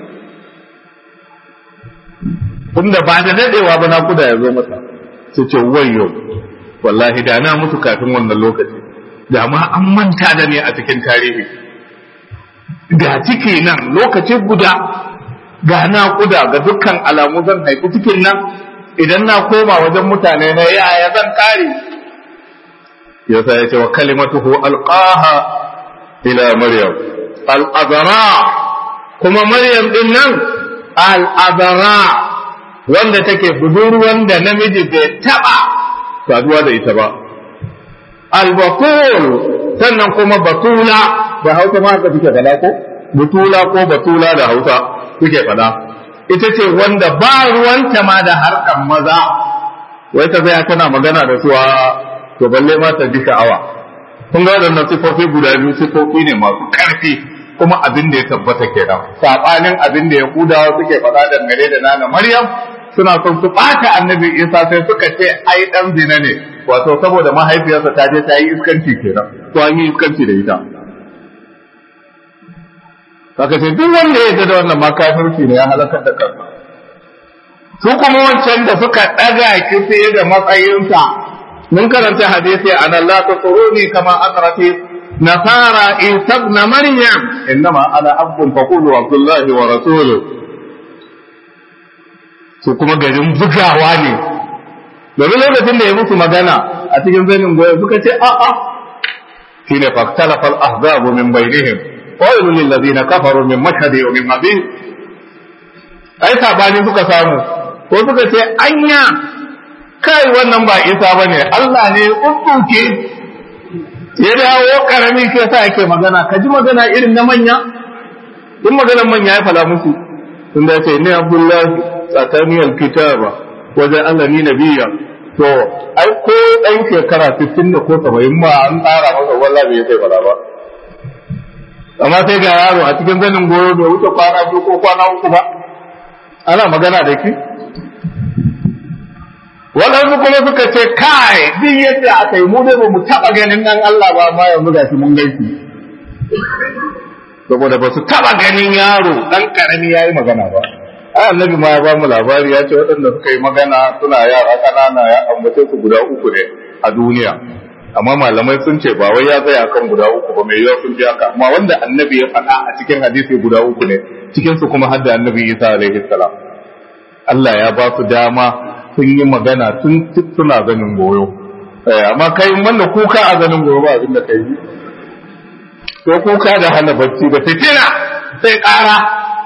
[SPEAKER 1] tunda ba da dadewa ba na kuda ya zo mata su ce wayo wallahi da na mutu kafin wannan lokaci da ma an manta da ni a cikin tarihi ga ciki nan lokaci guda ga na kuda ga dukkan alamu zan haifi cikin nan idan na koma wajen mutane na yaya zan kare yasa ya ce wa kalimatuhu alqaha ila maryam al-azra kuma maryam din nan al-azra wanda take budurwan da namiji bai taba saduwa da ita ba al-batul sannan kuma batula da hausa ma haka kuke fada ko butula ko batula da hausa kuke fada ita ce wanda ba ruwanta ma da harkan maza wai ta zaya tana magana da su to balle ma ta ji sha'awa kun ga waɗannan sifofi guda biyu sifofi ne masu ƙarfi kuma abin da ya tabbata kenan sabanin abin da yahudawa suke faɗa dangane da nana maryam suna son su ɓata annabi isa sai suka ce ai ɗan zina ne wato saboda mahaifiyarsa ta je ta yi iskanci kenan to an yi iskanci da ita Saka ce duk wanda ya da wannan makafirci ne ya halakar da kansa su kuma wancan da suka ɗaga ki sai da matsayinsa mun karanta hadisi an Allah ta tsuruni kama asrati nasara isa ibn maryam innama ana abdun faqulu abdullahi wa rasuluhu su kuma garin bugawa ne domin lokacin da ya musu magana a cikin zanin goyo suka ce a a shine faktalafa al-ahzabu min bainihim qalu lil ladina kafaru min mashhadi wa min mabin ai sabani suka samu ko suka ce anya kai wannan ba isa ba ne Allah ne ƙuƙƙuke ya dawo ƙarami ke sa yake magana ka ji magana irin na manya in maganar manya ya fala musu sun da ce ni abdullahi tsakaniyar kitaba wajen Allah ni nabiya to ai ko ɗan shekara 60 da ko 70 ma an tsara masa wallah bai sai fala ba amma sai ga yaro a cikin zanin goyo bai wuce kwana biyu ko kwana uku ba ana magana da ki waɗansu kuma suka ce kai duk yadda aka yi mu dai ba mu taɓa ganin ɗan Allah ba amma yanzu ga shi mun gaisi saboda ba su taɓa ganin yaro ɗan ƙarami ya yi magana ba ai annabi ma ya ba mu labari ya ce waɗanda suka yi magana suna yara ƙanana ya ambace su guda uku ne a duniya amma malamai sun ce ba wai ya tsaya kan guda uku ba mai yawa sun ji haka amma wanda annabi ya faɗa a cikin hadisi guda uku ne cikin su kuma hadda annabi Isa alaihi salam Allah ya ba su dama sun yi magana tun suna ganin goyo amma kai wanda kuka a ganin goyo ba abin da kai yi ko kuka da hana bacci da fitina sai ƙara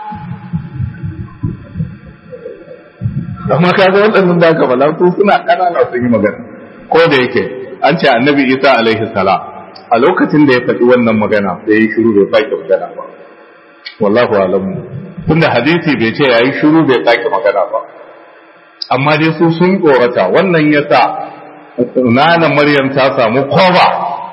[SPEAKER 1] amma ka ga waɗannan da aka bala su suna ƙanana sun yi magana ko da yake an ce annabi isa alaihi salam a lokacin da ya faɗi wannan magana sai ya yi shiru bai sake magana ba wallahu alamu tunda hadisi bai ce ya yi shiru bai sake magana ba amma dai su sun tsorata wannan ya sa nana maryam ta samu koba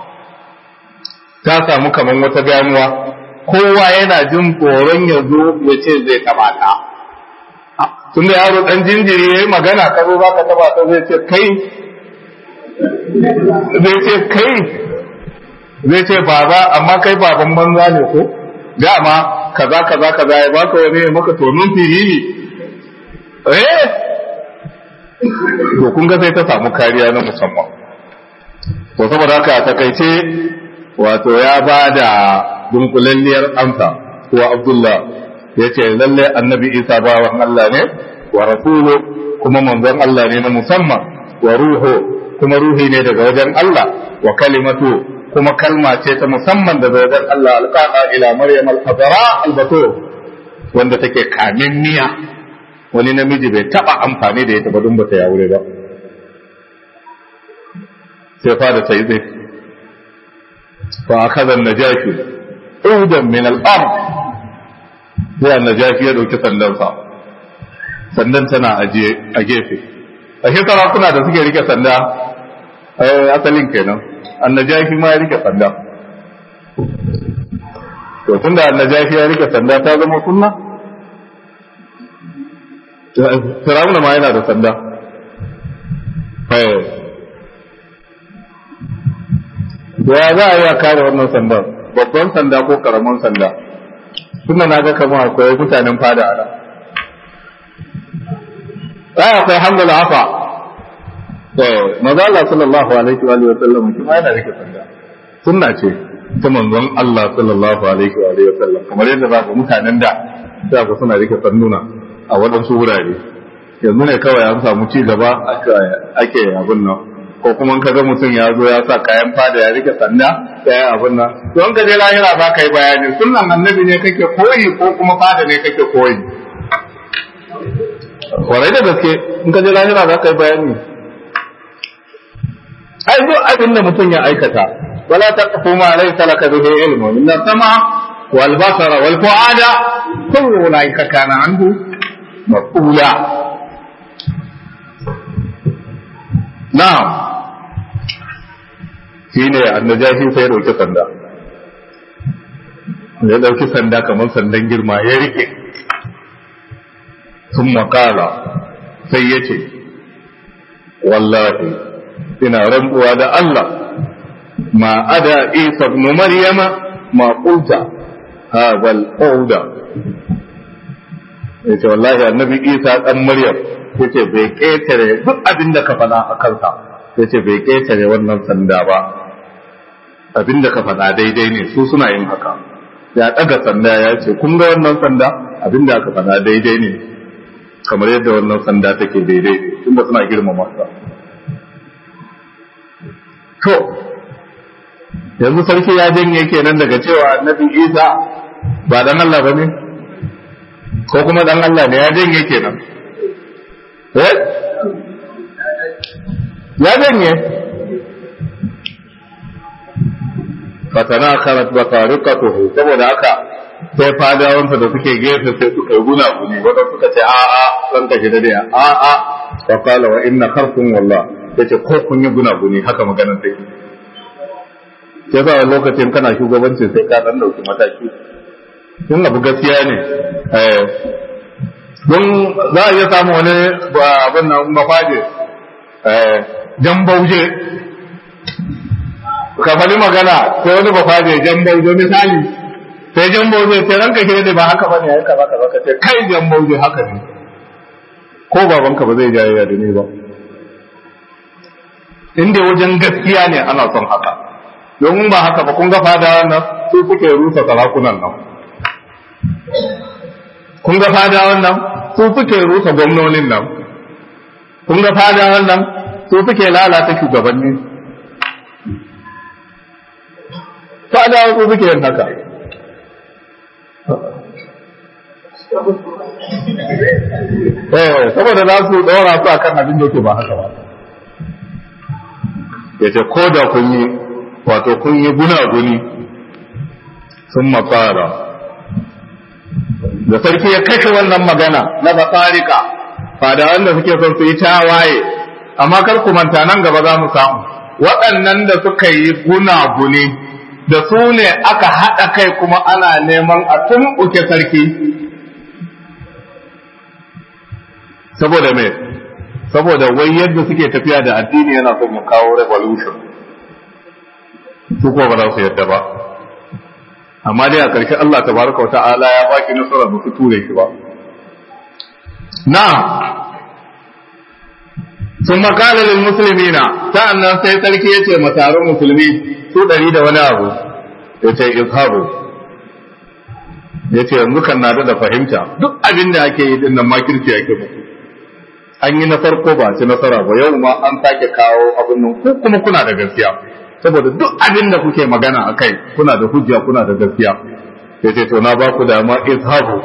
[SPEAKER 1] ta samu kamar wata ganuwa kowa yana jin tsoron ya zo ya ce zai taba ta tun da yaro dan jinjiri ya yi magana ka zo za ka taba ta zai ce kai zai ce kai zai ce baba amma kai baban banza ne ko dama kaza kaza kaza ya baka wani ya maka tonon firili eh to kun ga sai ta samu kariya na musamman to saboda haka a takaice wato ya ba da dunkulalliyar amsa kuwa abdullah ya ce lalle annabi isa bawan allah ne wa rasulu kuma manzon allah ne na musamman wa ruhu kuma ruhi ne daga wajen allah wa kalimatu kuma kalma ce ta musamman daga wajen allah alƙaƙa ila maryam al-fadara al-batur wanda take kamin miya wani namiji bai taba amfani da ita ba don bata ya wure ba sai fada sai zai fa akaza najashi udan min al-ard sai najashi ya dauki sandansa sandan tana ajiye a gefe a shi sarakuna da suke rike sanda asalin kenan annajashi ma ya rike sanda to tunda annajashi ya rike sanda ta zama sunna Firawuna ma yana da sanda. Ya za a yi a kare wannan sandan, babban sanda ko karamin sanda. Tunda na ga kamar akwai mutanen fada a nan. Ai akwai hamdala hafa. Maza Allah sallallahu alaihi wa sallam kuma yana rike sanda. Sunna ce ta manzon Allah sallallahu alaihi wa sallam kamar yadda za ku mutanen da za ku suna rike sanduna. a waɗansu wurare yanzu ne kawai an samu ci gaba ake abin nan ko kuma ka ga mutum ya zo ya sa kayan fada ya rike sanda ya yi abin nan don ka je lahira za ka yi bayani sunan annabi ne kake koyi ko kuma fada ne kake koyi kwarai da gaske in ka je lahira za ka yi bayani ai duk abin da mutum ya aikata wala taqfu ma laysa laka bihi ilmun inna sama wal basara wal fuada kullu ulaika kana anhu مفعولا نعم shine annajashi sai ya dauki sanda ya dauki sanda kamar sandan girma ya rike sun makala sai ya ce wallahi ina rambuwa da Allah ma ada isa ibn maryama ma qulta hadha al-qawda ya ce wallahi annabi isa dan maryam ya ce bai ƙetare duk abin da ka faɗa a kansa ya ce bai ƙetare wannan sanda ba abin da ka faɗa daidai ne su suna yin haka ya ɗaga sanda ya ce kun ga wannan sanda abin da aka faɗa daidai ne kamar yadda wannan sanda take daidai tunda suna girmama sa to yanzu sarki ya janye kenan daga cewa annabi isa ba dan Allah ba ne ko kuma dan Allah ne ya janye kenan eh ya janye fatana karat batariqatuhu saboda haka sai fadawansa da suke gefe sai suka yi guna guni wanda suka ce a a san ka shi da a a fa qala wa inna kharfun wallah yace ko kun yi guna guni haka maganar take sai sa lokacin kana shugabanci sai ka dan dauki mataki sun abu gaskiya ne don za a iya samu wani abin nan mafaje jan bauje ka faɗi magana sai wani mafaje jan bauje misali sai jan bauje sai ranka ke da ba haka ba ne haka baka baka ce kai jan bauje haka ne ko babanka ba zai jayayya da ni ba inda wajen gaskiya ne ana son haka domin ba haka ba kun ga fada nan su suke rusa sarakunan nan kun ga fadawan nan su suke rusa gwamnonin nan kun ga fadawan nan su suke lalata shugabanni fadawan su suke yin haka eh saboda za su ɗora su akan abin da yake ba haka ba ya ce ko da kun yi wato kun yi gunaguni sun makara da sarki ya kashe wannan magana na batsarika fada wanda suke son su yi tawaye amma kar ku manta nan gaba za mu samu waɗannan da suka yi gunaguni da su ne aka haɗa kai kuma ana neman a tumɓuke sarki saboda me saboda wai yadda suke tafiya da addini yana son ya kawo revolution su ko ba za su yadda ba amma dai a ƙarshe Allah tabaraka wa ta'ala ya baki nasara ba su ture shi ba na sun makala lil muslimina sa'annan sai sarki ya ce mataron musulmi su ɗari da wani abu ya ce izhabu ya ce yanzu kan na da fahimta duk abin da ake yi din nan makirci ake muku an yi na farko ba ci nasara ba yau ma an sake kawo abin nan ko kuma kuna da gaskiya saboda duk abin da kuke magana a kai kuna da hujja kuna da gaskiya ya ce to na ba ku dama izhabu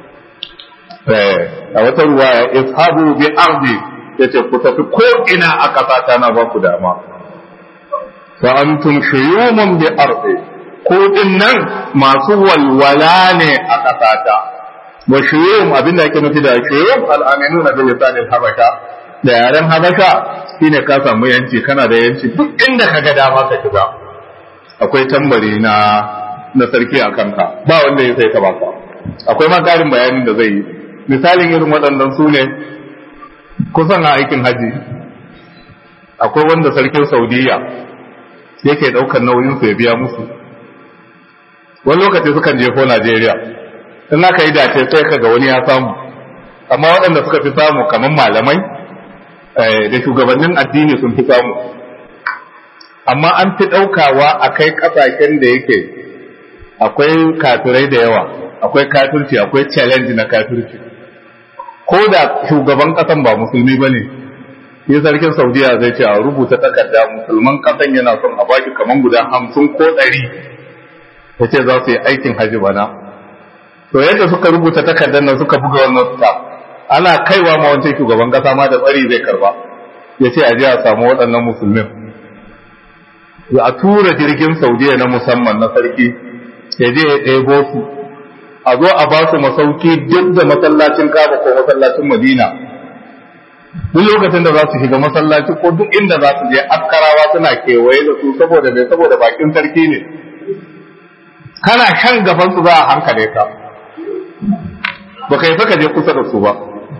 [SPEAKER 1] a wata ruwaya izhabu bi ardi ya ce ku tafi ko ina a ƙasa na ba ku dama fa antum shuyumun bi ardi ko din nan masu walwala ne a ƙasata wa shuyum abin da ake nufi da shuyum al'aminu na bil lisanil habasha da yaren habasha shine ka samu yanci kana da yanci duk inda ka ga dama ka shiga akwai tambari na na sarki a kanka ba wanda ya sai ka baka akwai ma ƙarin bayanin da zai yi misalin irin waɗannan su ne kusan a aikin haji akwai wanda sarkin saudiya yake ɗaukar nauyin su ya biya musu wani lokaci sukan je ko najeriya in aka yi dace sai ka ga wani ya samu amma waɗanda suka fi samu kamar malamai da shugabannin addini sun fi samu amma an fi ɗaukawa a kai ƙasashen da yake akwai kafirai da yawa akwai kafirci akwai challenge na kafirci ko da shugaban ƙasan ba musulmi ba ne yi sarkin saudiya zai ce a rubuta takarda musulman ƙasan yana son a baki kamar guda hamsin ko ɗari ya ce za su yi aikin hajji bana to yadda suka rubuta takardar nan suka buga wannan staff ana kaiwa ma wancan shugaban kasa ma da tsari zai karba ya ce a je a samu waɗannan musulmin a tura jirgin saudiya na musamman na sarki ya je ya ɗebo su a zo a ba su masauki duk da masallacin kaba ko masallacin madina duk lokacin da za su shiga masallaci ko duk inda za su je askarawa suna kewaye da su saboda mai saboda bakin sarki ne kana shan gaban su za a hankale ka ba kai saka je kusa da su ba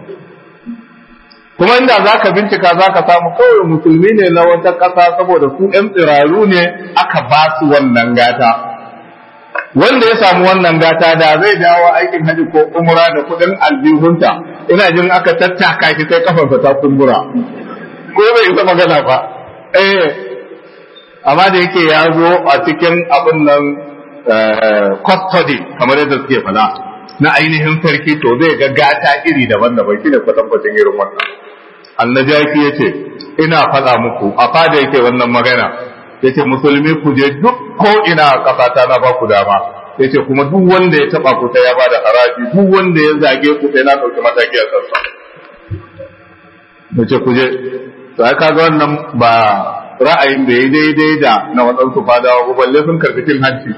[SPEAKER 1] kuma inda za ka bincika za ka samu kawai musulmi ne na wata ƙasa saboda su ‘yan tsiraru ne aka ba su wannan gata wanda ya samu wannan gata da zai dawo aikin haji ko umra da kuɗin aljihunta ina jin aka tattaka shi sai kafarsa ta kumbura ko bai isa magana ba eh amma da yake ya zo a cikin abin nan custody kamar yadda suke fada na ainihin sarki to zai ga gata iri daban-daban shi ne kwatankwacin irin wannan annajaki ya ce ina faɗa muku a fada yake wannan magana ya ce musulmi ku je duk ko ina a ƙasata na ba ku dama ya ce kuma duk wanda ya taɓa ku sai ya ba da haraji duk wanda ya zage ku sai na ɗauki mataki a kansa ya ce ku je to ai kaga wannan ba ra'ayin da ya daidai da na waɗansu fadawa ba balle sun karɓi cin hanci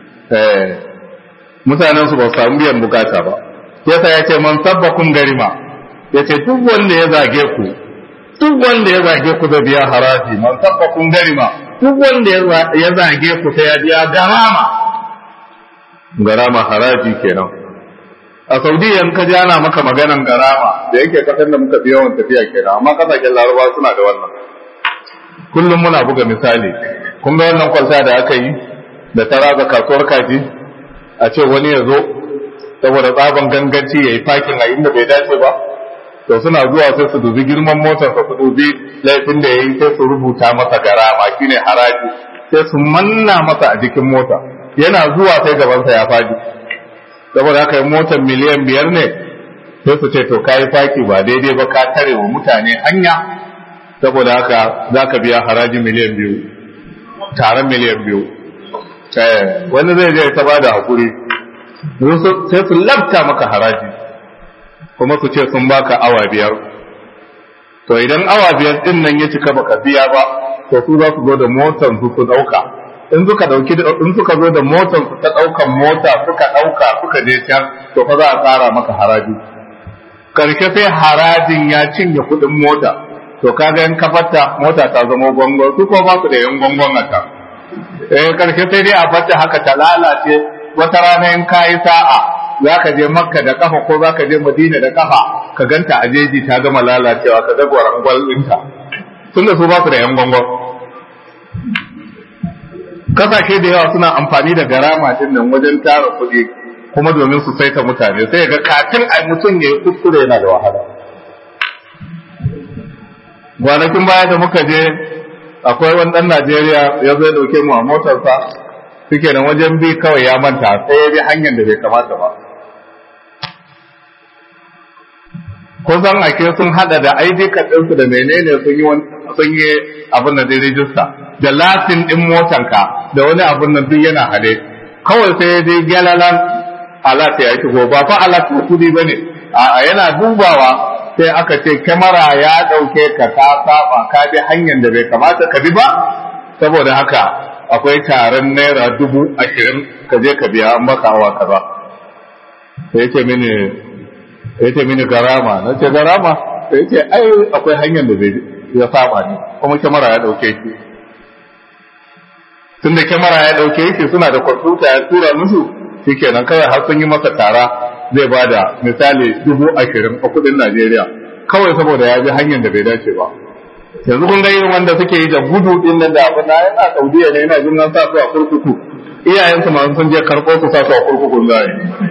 [SPEAKER 1] mutanen su ba su samu biyan bukata ba yasa ya ce man sabbakun garima ya ce duk wanda ya zage ku duk wanda ya zage ku da biya haraji man sabbakun garima duk wanda ya zage ku sai ya biya garama garama haraji kenan a saudiya ka ji ana maka maganan garama da yake kasar da muka fi yawan tafiya kenan amma kasashen larabawa suna da wannan kullum muna buga misali kun ga wannan kwalta da aka yi da ta raga kasuwar kaji a ce wani ya zo saboda tsaban ganganci ya yi fakin a inda bai dace ba to suna zuwa sai su dubi girman motar su dubi laifin da ya yi sai su rubuta masa garama shine haraji sai su manna masa a jikin mota yana zuwa sai gabansa ya faɗi saboda haka yi motar miliyan biyar ne sai su ce to ka yi faki ba daidai ba ka tare wa mutane hanya saboda haka za ka biya haraji miliyan biyu taron miliyan biyu wani zai je ta bada hakuri sai su labta maka haraji kuma su ce sun baka awa biyar to idan awa biyar din nan ya cika baka biya ba to su za su zo da motar su su dauka in suka dauki in suka zo da motar su ta daukan mota suka dauka suka je can to fa za a tsara maka haraji karshe sai harajin ya cinye kudin mota to kaga in kafarta mota ta zama gongon su ko ba su da yan gongon a ta eh karshe sai dai a fata haka ta lalace wata rana in kayi sa'a za ka je makka da kafa ko za ka je madina da kafa ka ganta a jeji ta gama lalacewa ka ga gwarangwal ɗinta tun da su ba su da yan gongon kasashe da yawa suna amfani da garama din nan wajen tara kuɗi kuma domin su saita mutane sai ga kafin a mutum ya yi kuskure yana da wahala kwanakin baya da muka je akwai wani ɗan Najeriya ya zo ya ɗauke mu a motarsa suke nan wajen bi kawai ya manta sai ya bi hanyar da bai kamata ba kusan ake sun hada da ID card ɗinsu da menene sun yi sun yi abin da zai rijista da latin ɗin motanka da wani abin nan duk yana hade kawai sai dai gyalalan alat ya shigo ba fa alat ko kudi bane a yana dubawa sai aka ce kyamara ya ɗauke ka ka saba ka bi hanyar da bai kamata ka bi ba saboda haka akwai taron naira dubu ashirin ka je ka biya an maka awa kaza sai ce mini ya ce mini garama na ce garama sai ce ai akwai hanyar da bai ya saba ne kuma kyamara ya ɗauke shi tun da kyamara ya ɗauke shi suna da kwamfuta ya tura musu shi kenan kawai har sun yi masa tara zai ba da misali dubu ashirin a kudin Najeriya kawai saboda ya bi hanyar da bai dace ba yanzu kun ga irin wanda suke yi da gudu din nan da abin na yana Saudiya ne yana jin nan sa su a kurkuku iyayensu ma sun je karɓo su sa su a kurkukun zai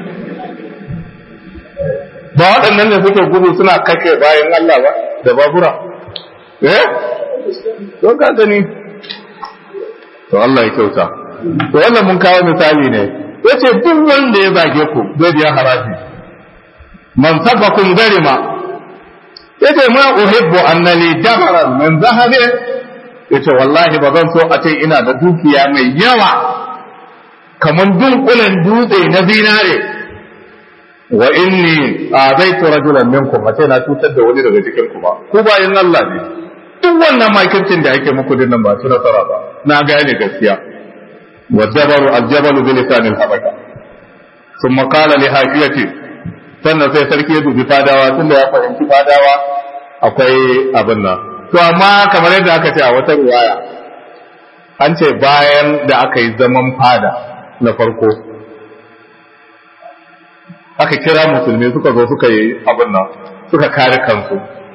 [SPEAKER 1] ba waɗannan ne suke gudu suna kake bayan Allah ba da babura eh don ka gani to Allah ya kyauta to wannan mun kawo misali ne yace duk wanda ya zage ku zai biya haraji man sabakum garima yace ma uhibbu annali damaran min zahabi yace wallahi ba zan so a ce ina da dukiya mai yawa kaman dunkulen dutse na zinare wa inni azaitu rajulan minkum ace na cutar da wani daga cikin ku ba ku bayin Allah ne duk wannan makircin da ake muku dinnan ba su nasara ba na gane gaskiya والجبل الجبل بلسان الحبشة ثم قال لحاشيته sannan sai sarki ya dubi fadawa tun da ya fahimci fadawa akwai abin nan to amma kamar yadda aka ce a wata ruwaya an ce bayan da aka yi zaman fada na farko aka kira musulmi suka zo suka yi abin nan suka kare kansu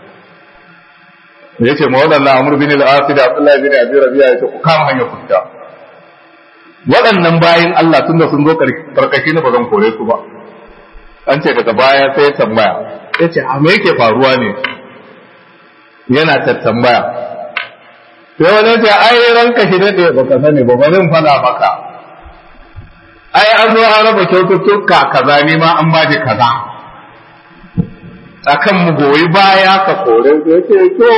[SPEAKER 1] ya ce ma waɗannan amur bin al-asi da abdullahi bin abi rabi'a ya ce ku kama hanyar fita waɗannan bayan Allah tun da sun zo karkashi na ba zan kore su ba an ce daga baya sai ya tambaya ya ce a me yake faruwa ne yana tattambaya sai wani ce ai ranka shi daɗe ba ka sani ba ba zan faɗa maka ai an zo an raba kyaututtuka kaza ne ma an baje kaza akan mu goyi baya ka kore su ya ce to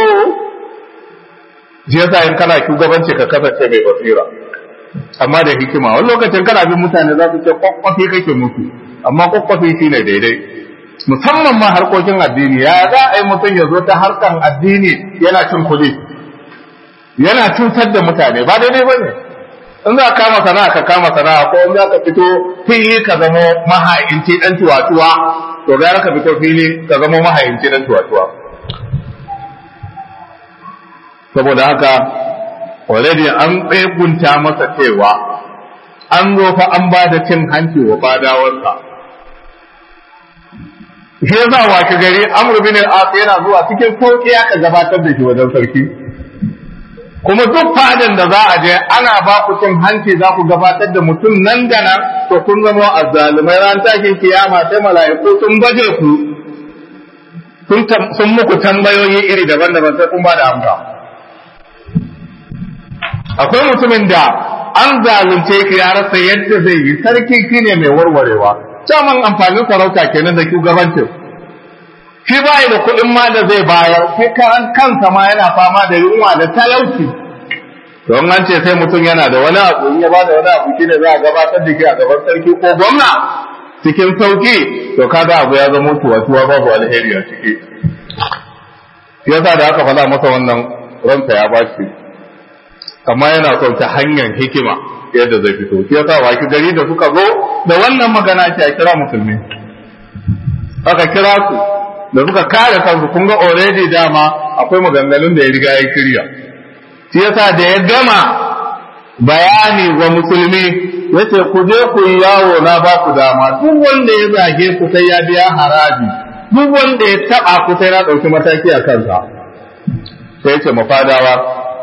[SPEAKER 1] shi yasa in kana shugabanci ka kasance mai basira amma da hikima wani lokacin kana bin mutane za su ce kwakwafi kake musu amma kwakwafi shi ne daidai musamman ma harkokin addini ya za a yi mutum ya zo ta harkan addini yana cin kuɗi yana cutar da mutane ba daidai ba ne in za ka kama sana'a ka kama sana'a ko in za ka fito fili ka zama maha'inci dan tuwatuwa to gara ka fito fili ka zama maha'inci dan tuwatuwa saboda haka already an tsegunta masa cewa an zo fa an ba da cin hanci wa fadawarsa shi yasa washe gari amr bin al-as yana zuwa cikin sauki aka gabatar da shi wajen sarki kuma duk fadin da za a je ana ba ku cin hanci za ku gabatar da mutum nan da nan to kun zama azzalumai ran tashin kiyama sai mala'iku sun baje ku sun muku tambayoyi iri daban-daban sai kun ba da amsa akwai mutumin da an zalunce ki ya rasa yadda zai yi sarki shine mai warwarewa caman amfanin sarauta kenan da shugabancin shi ba da kuɗin ma da zai bayar shi kan kansa ma yana fama da yunwa da talauci don an ce sai mutum yana da wani abu in ya ba da wani abu shine za a gabatar da shi a gaban sarki ko gwamna cikin sauki to kaga abu ya zama tuwa-tuwa babu alheri a ciki yasa da aka faɗa masa wannan ransa ya ba shi amma yana son ta hanyar hikima yadda zai fito shi yasa waki gari da suka zo da wannan magana ce a kira musulmi aka kira su da suka kare kansu kun ga already dama akwai maganganun da ya riga ya shirya shi yasa da ya gama bayani wa musulmi yace ku je ku yi yawo na ba ku dama duk wanda ya zage ku sai ya biya haraji duk wanda ya taba ku sai na ɗauki mataki a kansa sai yace mafadawa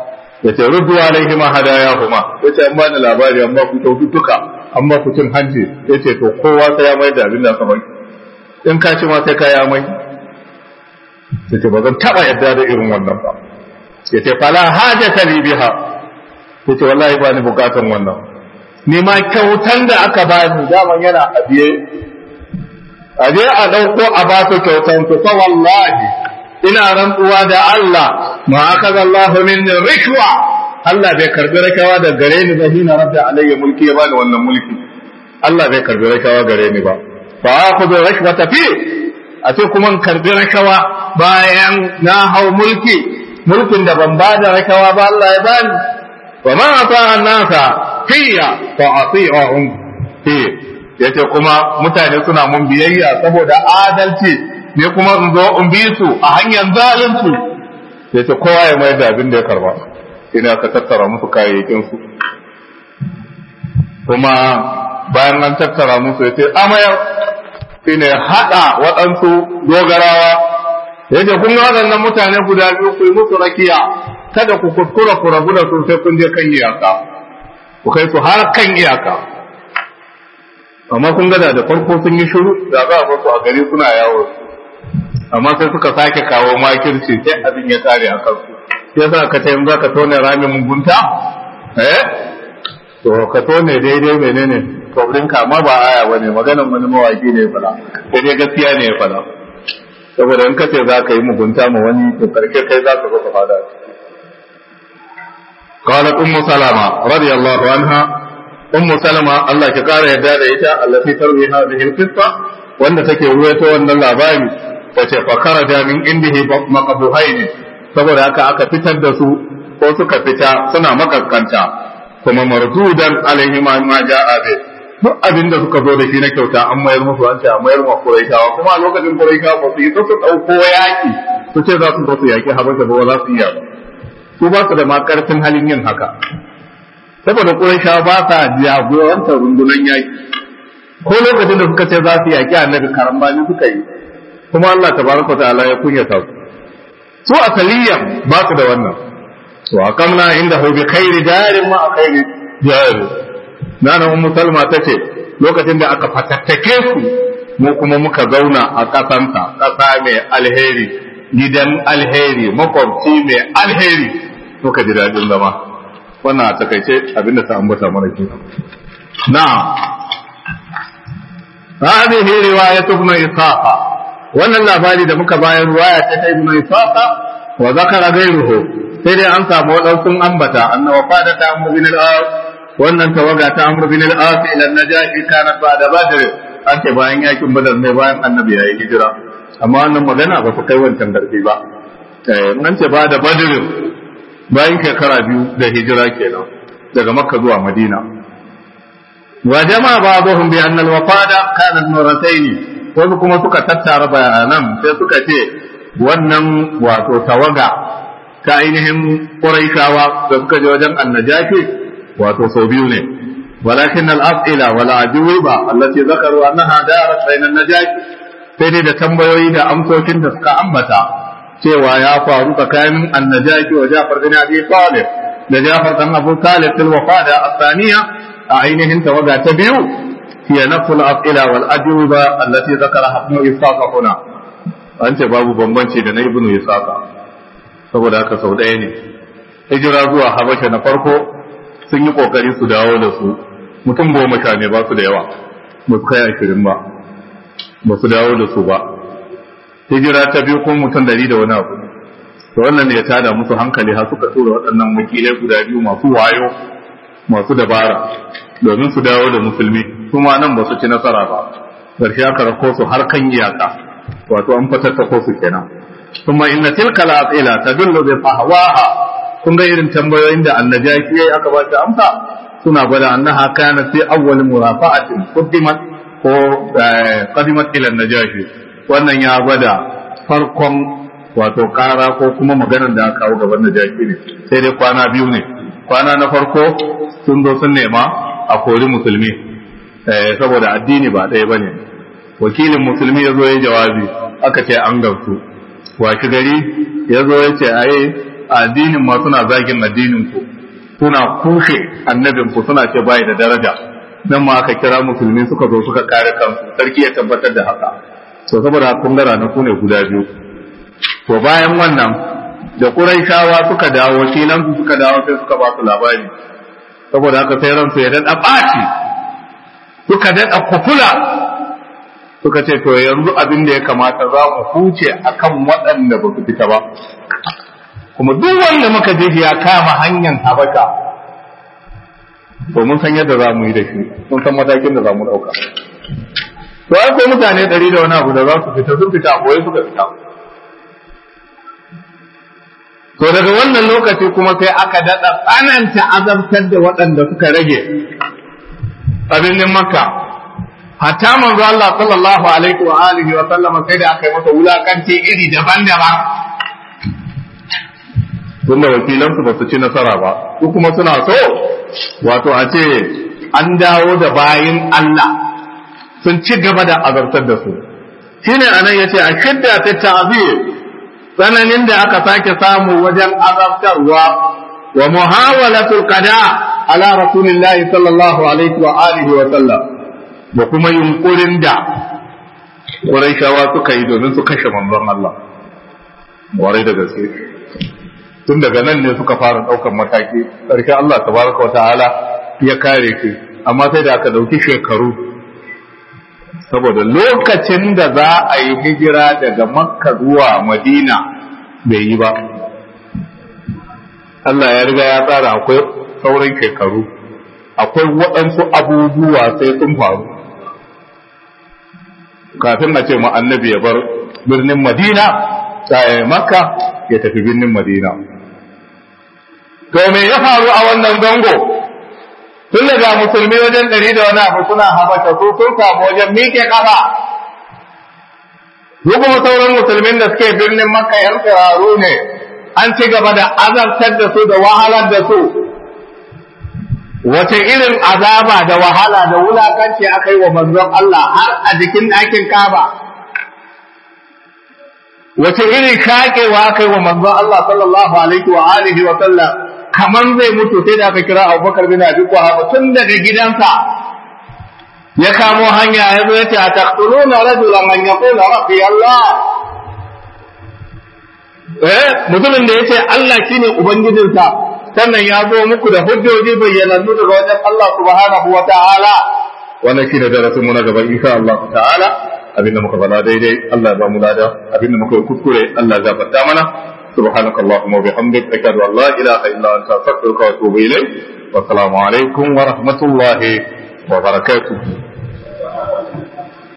[SPEAKER 1] ya ce ruddu alaihi ma hadaya kuma ya ce an ba ni labari an ba ku kyaututtuka an ba ku cin hanci ya ce to kowa sai ya mai da abin da aka bai in ka ci ma sai ka ya mai ya ce ba zan taɓa yadda da irin wannan ba ya ce fala hajata li biha ya ce wallahi ba ni bukatan wannan ni ma kyautan da aka bani daman yana abiye aje a ɗauko a ba su kyautan su fa wallahi ina rantsuwa da Allah ma akaza Allah min rishwa Allah bai karbi rakawa da gare ni ba hina rabda alayya mulki ya bani wannan mulki Allah bai karbi rakawa gare ni ba fa akhudhu rashwata fi a ce kuma in karbi rakawa bayan na hau mulki mulkin da ban ba da rakawa ba Allah ya bani wa ma ata annasa fiya fa ati'ahum fi yace kuma mutane suna mun biyayya saboda adalci ne kuma in zo in bi su a hanyar zalunci yace kowa ya mai da abin da ya karba ina ka tattara musu kayayyakin su kuma bayan an tattara musu yace amayar shine hada waɗansu dogarawa yace kun ga waɗannan mutane guda biyu ku yi musu rakiya kada ku kuskura ku rabu da su sai kun je kan iyaka ku kai su har kan iyaka amma kun gada da farko sun yi shiru da za a basu a gari suna yawo amma sai suka sake kawo makirci sai abin ya kare a kansu sai sa ka tayin za ka tone ramin mugunta eh to ka tone daidai menene kwabrin ka amma ba aya bane maganan wani mawaki ne fada sai dai gaskiya ne ya fada saboda in ka ce za ka yi mugunta ma wani to karshe kai za ka zo ka fada قالت أم سلمة رضي الله عنها أم سلمة الله كقال يداد إيتا التي تروي هذه القصة وأن تكي رويته وأن اللاباني فخرج من عنده مقبوهين saboda haka aka fitar da su ko suka fita suna makaskanta kuma mardudan alaihi ma ma ja'a bi duk abin da suka zo da shi na kyauta an mayar musu an ce a mayar ma Quraishawa kuma a lokacin Quraishawa ba su yi su dauko yaki su ce za su zo su yaki Habasha ba za su iya ba su ba su da ma karfin halin yin haka saboda Qurayshawa ba sa jagorantar rundunar yaki ko lokacin da suka ce za su yaki annabi karambani suka yi kuma Allah tabaraka ta'ala ya kunyata su su asaliyan ba su da wannan to akamna inda hu bi khairi jarin ma khairi jari nana ummu salma tace lokacin da aka fatattake su mu kuma muka zauna a kasansa kasa mai alheri gidan alheri makwabci mai alheri muka ji daɗin zama wannan a takaice abinda ta ambata mana ke na'am hadhihi riwayat ibn isaqa wannan labari da muka bayar riwaya ta ta ibn isaqa wa zakara ghayruhu sai dai an samu wadansu ambata annawa fada ta amr bin al-as wannan tawaga ta amr bin al-as ila najashi kanat ba'da badr an ce bayan yakin badar ne bayan annabi yayi hijira amma wannan magana ba su kai wancan garbi ba nan ce ba da badirin bayan shekara biyu da hijira kenan daga makka zuwa madina wa jama ba'dhum bi anna al-wafada kana nuratayn wasu kuma suka tattara bayanan sai suka ce wannan wato tawaga ta ainihin quraishawa da suka je wajen annajashi wato sau biyu ne ولكن الأسئلة والأجوبة التي ذكروا أنها دارت بين النجاشي sai dai da tambayoyi da amsoshin da suka ambata cewa ya faru tsakanin annajaki wa Jafar bin Abi Talib da Jafar dan Abu Talib fil wafada asaniya a ainihin tawaga ta biyu hiya nafsul asila wal ajwiba allati zakara ibn Ishaq huna an ce babu bambanci da na ibn Ishaq saboda haka sau ɗaya ne hijira zuwa Habasha na farko sun yi kokari su dawo da su mutum goma sha ne ba su da yawa ba su kai ashirin ba ba su dawo da su ba hijira ta biyu kuma mutum dari da wani abu to wannan ne ya tada musu hankali har suka tura waɗannan wakilai guda biyu masu wayo masu dabara domin su dawo da musulmi kuma nan ba su ci nasara ba ƙarshe aka rako su har kan iyaka wato an fatattako su kenan kuma inna tilka al-asila tadullu bi fahwaha kun ga irin tambayoyin da annajaki yayi aka ba ta amsa suna gwada annaha kana fi awwal murafa'atin qaddimat ko qadimat ila najashi wannan ya gwada farkon wato kara ko kuma maganar da aka kawo gaban najashi ne sai dai kwana biyu ne kwana na farko sun zo sun nema a kori musulmi saboda addini ba ɗaya bane wakilin musulmi ya zo ya jawabi aka ce an gamsu washi gari ya zo ya ce ai addinin ma suna zagin addinin ku suna kushe annabin ku suna ce bai da daraja nan ma aka kira musulmi suka zo suka kare kansu sarki ya tabbatar da haka to saboda kun gara na ku ne guda biyu to bayan wannan da Quraishawa suka dawo filan su suka dawo sai suka ba su labari saboda haka sai ransu ya dada ɓaci suka dada kufula suka ce to yanzu abin da ya kamata za mu huce akan waɗanda ba su fita ba kuma duk wanda muka je ya kama hanyar habaka to mun san yadda za mu yi da shi mun san matakin da za mu ɗauka to ai ko mutane ɗari da wani abu da za su fita sun fita a boye suka fita to daga wannan lokaci kuma sai aka daɗa tsananta azabtar da waɗanda suka rage a birnin makka hatta manzo Allah sallallahu alaihi wa alihi wa sallama sai da aka yi masa wulakanci iri daban-daban tunda wakilansu ba su ci nasara ba su kuma suna so wato a ce an dawo da bayin Allah sun ci gaba da azabtar da su shine anan yace a shidda ta ta'zir tsananin da aka sake samu wajen azabtarwa wa muhawalatul qada ala rasulillahi sallallahu alaihi wa alihi wa sallam da kuma yunkurin da Qurayshawa suka yi domin su kashe manzon Allah warai da gaske tun daga nan ne suka fara daukan mataki sarki Allah tabaraka wa ta'ala ya kare ki amma sai da aka dauki shekaru saboda lokacin da za a yi hijira daga makka zuwa madina bai yi ba Allah ya riga ya tsara akwai sauran shekaru akwai waɗansu abubuwa sai sun faru kafin a ce ma annabi ya bar birnin madina makka ya tafi birnin madina to me ya faru a wannan zango tun daga musulmi wajen ɗari da wani abu suna habata su sun samu wajen miƙe ƙafa su kuma sauran musulmin da suke birnin makka yan tsiraru ne an ci gaba da azabtar da su da wahalar da su wace irin azaba da wahala da wulakanci aka yi wa manzon Allah har a jikin ɗakin kaba wace irin shaƙewa aka yi wa manzon Allah sallallahu alaihi wa alihi wa sallam kaman zai mutu sai da aka kira abubakar bin abi quhafa tun daga gidansa ya kamo hanya ya zo ya ce a taqtuluna rajulan man yaqulu rabbi allah eh mutumin da yace Allah shine ubangijinsa sannan ya zo muku da hujjoji bayyanannu daga wajen Allah subhanahu wa ta'ala wannan shine darasin mu na gaba insha Allah ta'ala abinda muka faɗa daidai Allah ya ba mu lada abinda muka yi kuskure Allah ya gafarta mana سبحانك اللهم وبحمدك أشهد أن لا إله إلا أنت أستغفرك وأتوب إليك والسلام عليكم ورحمة الله وبركاته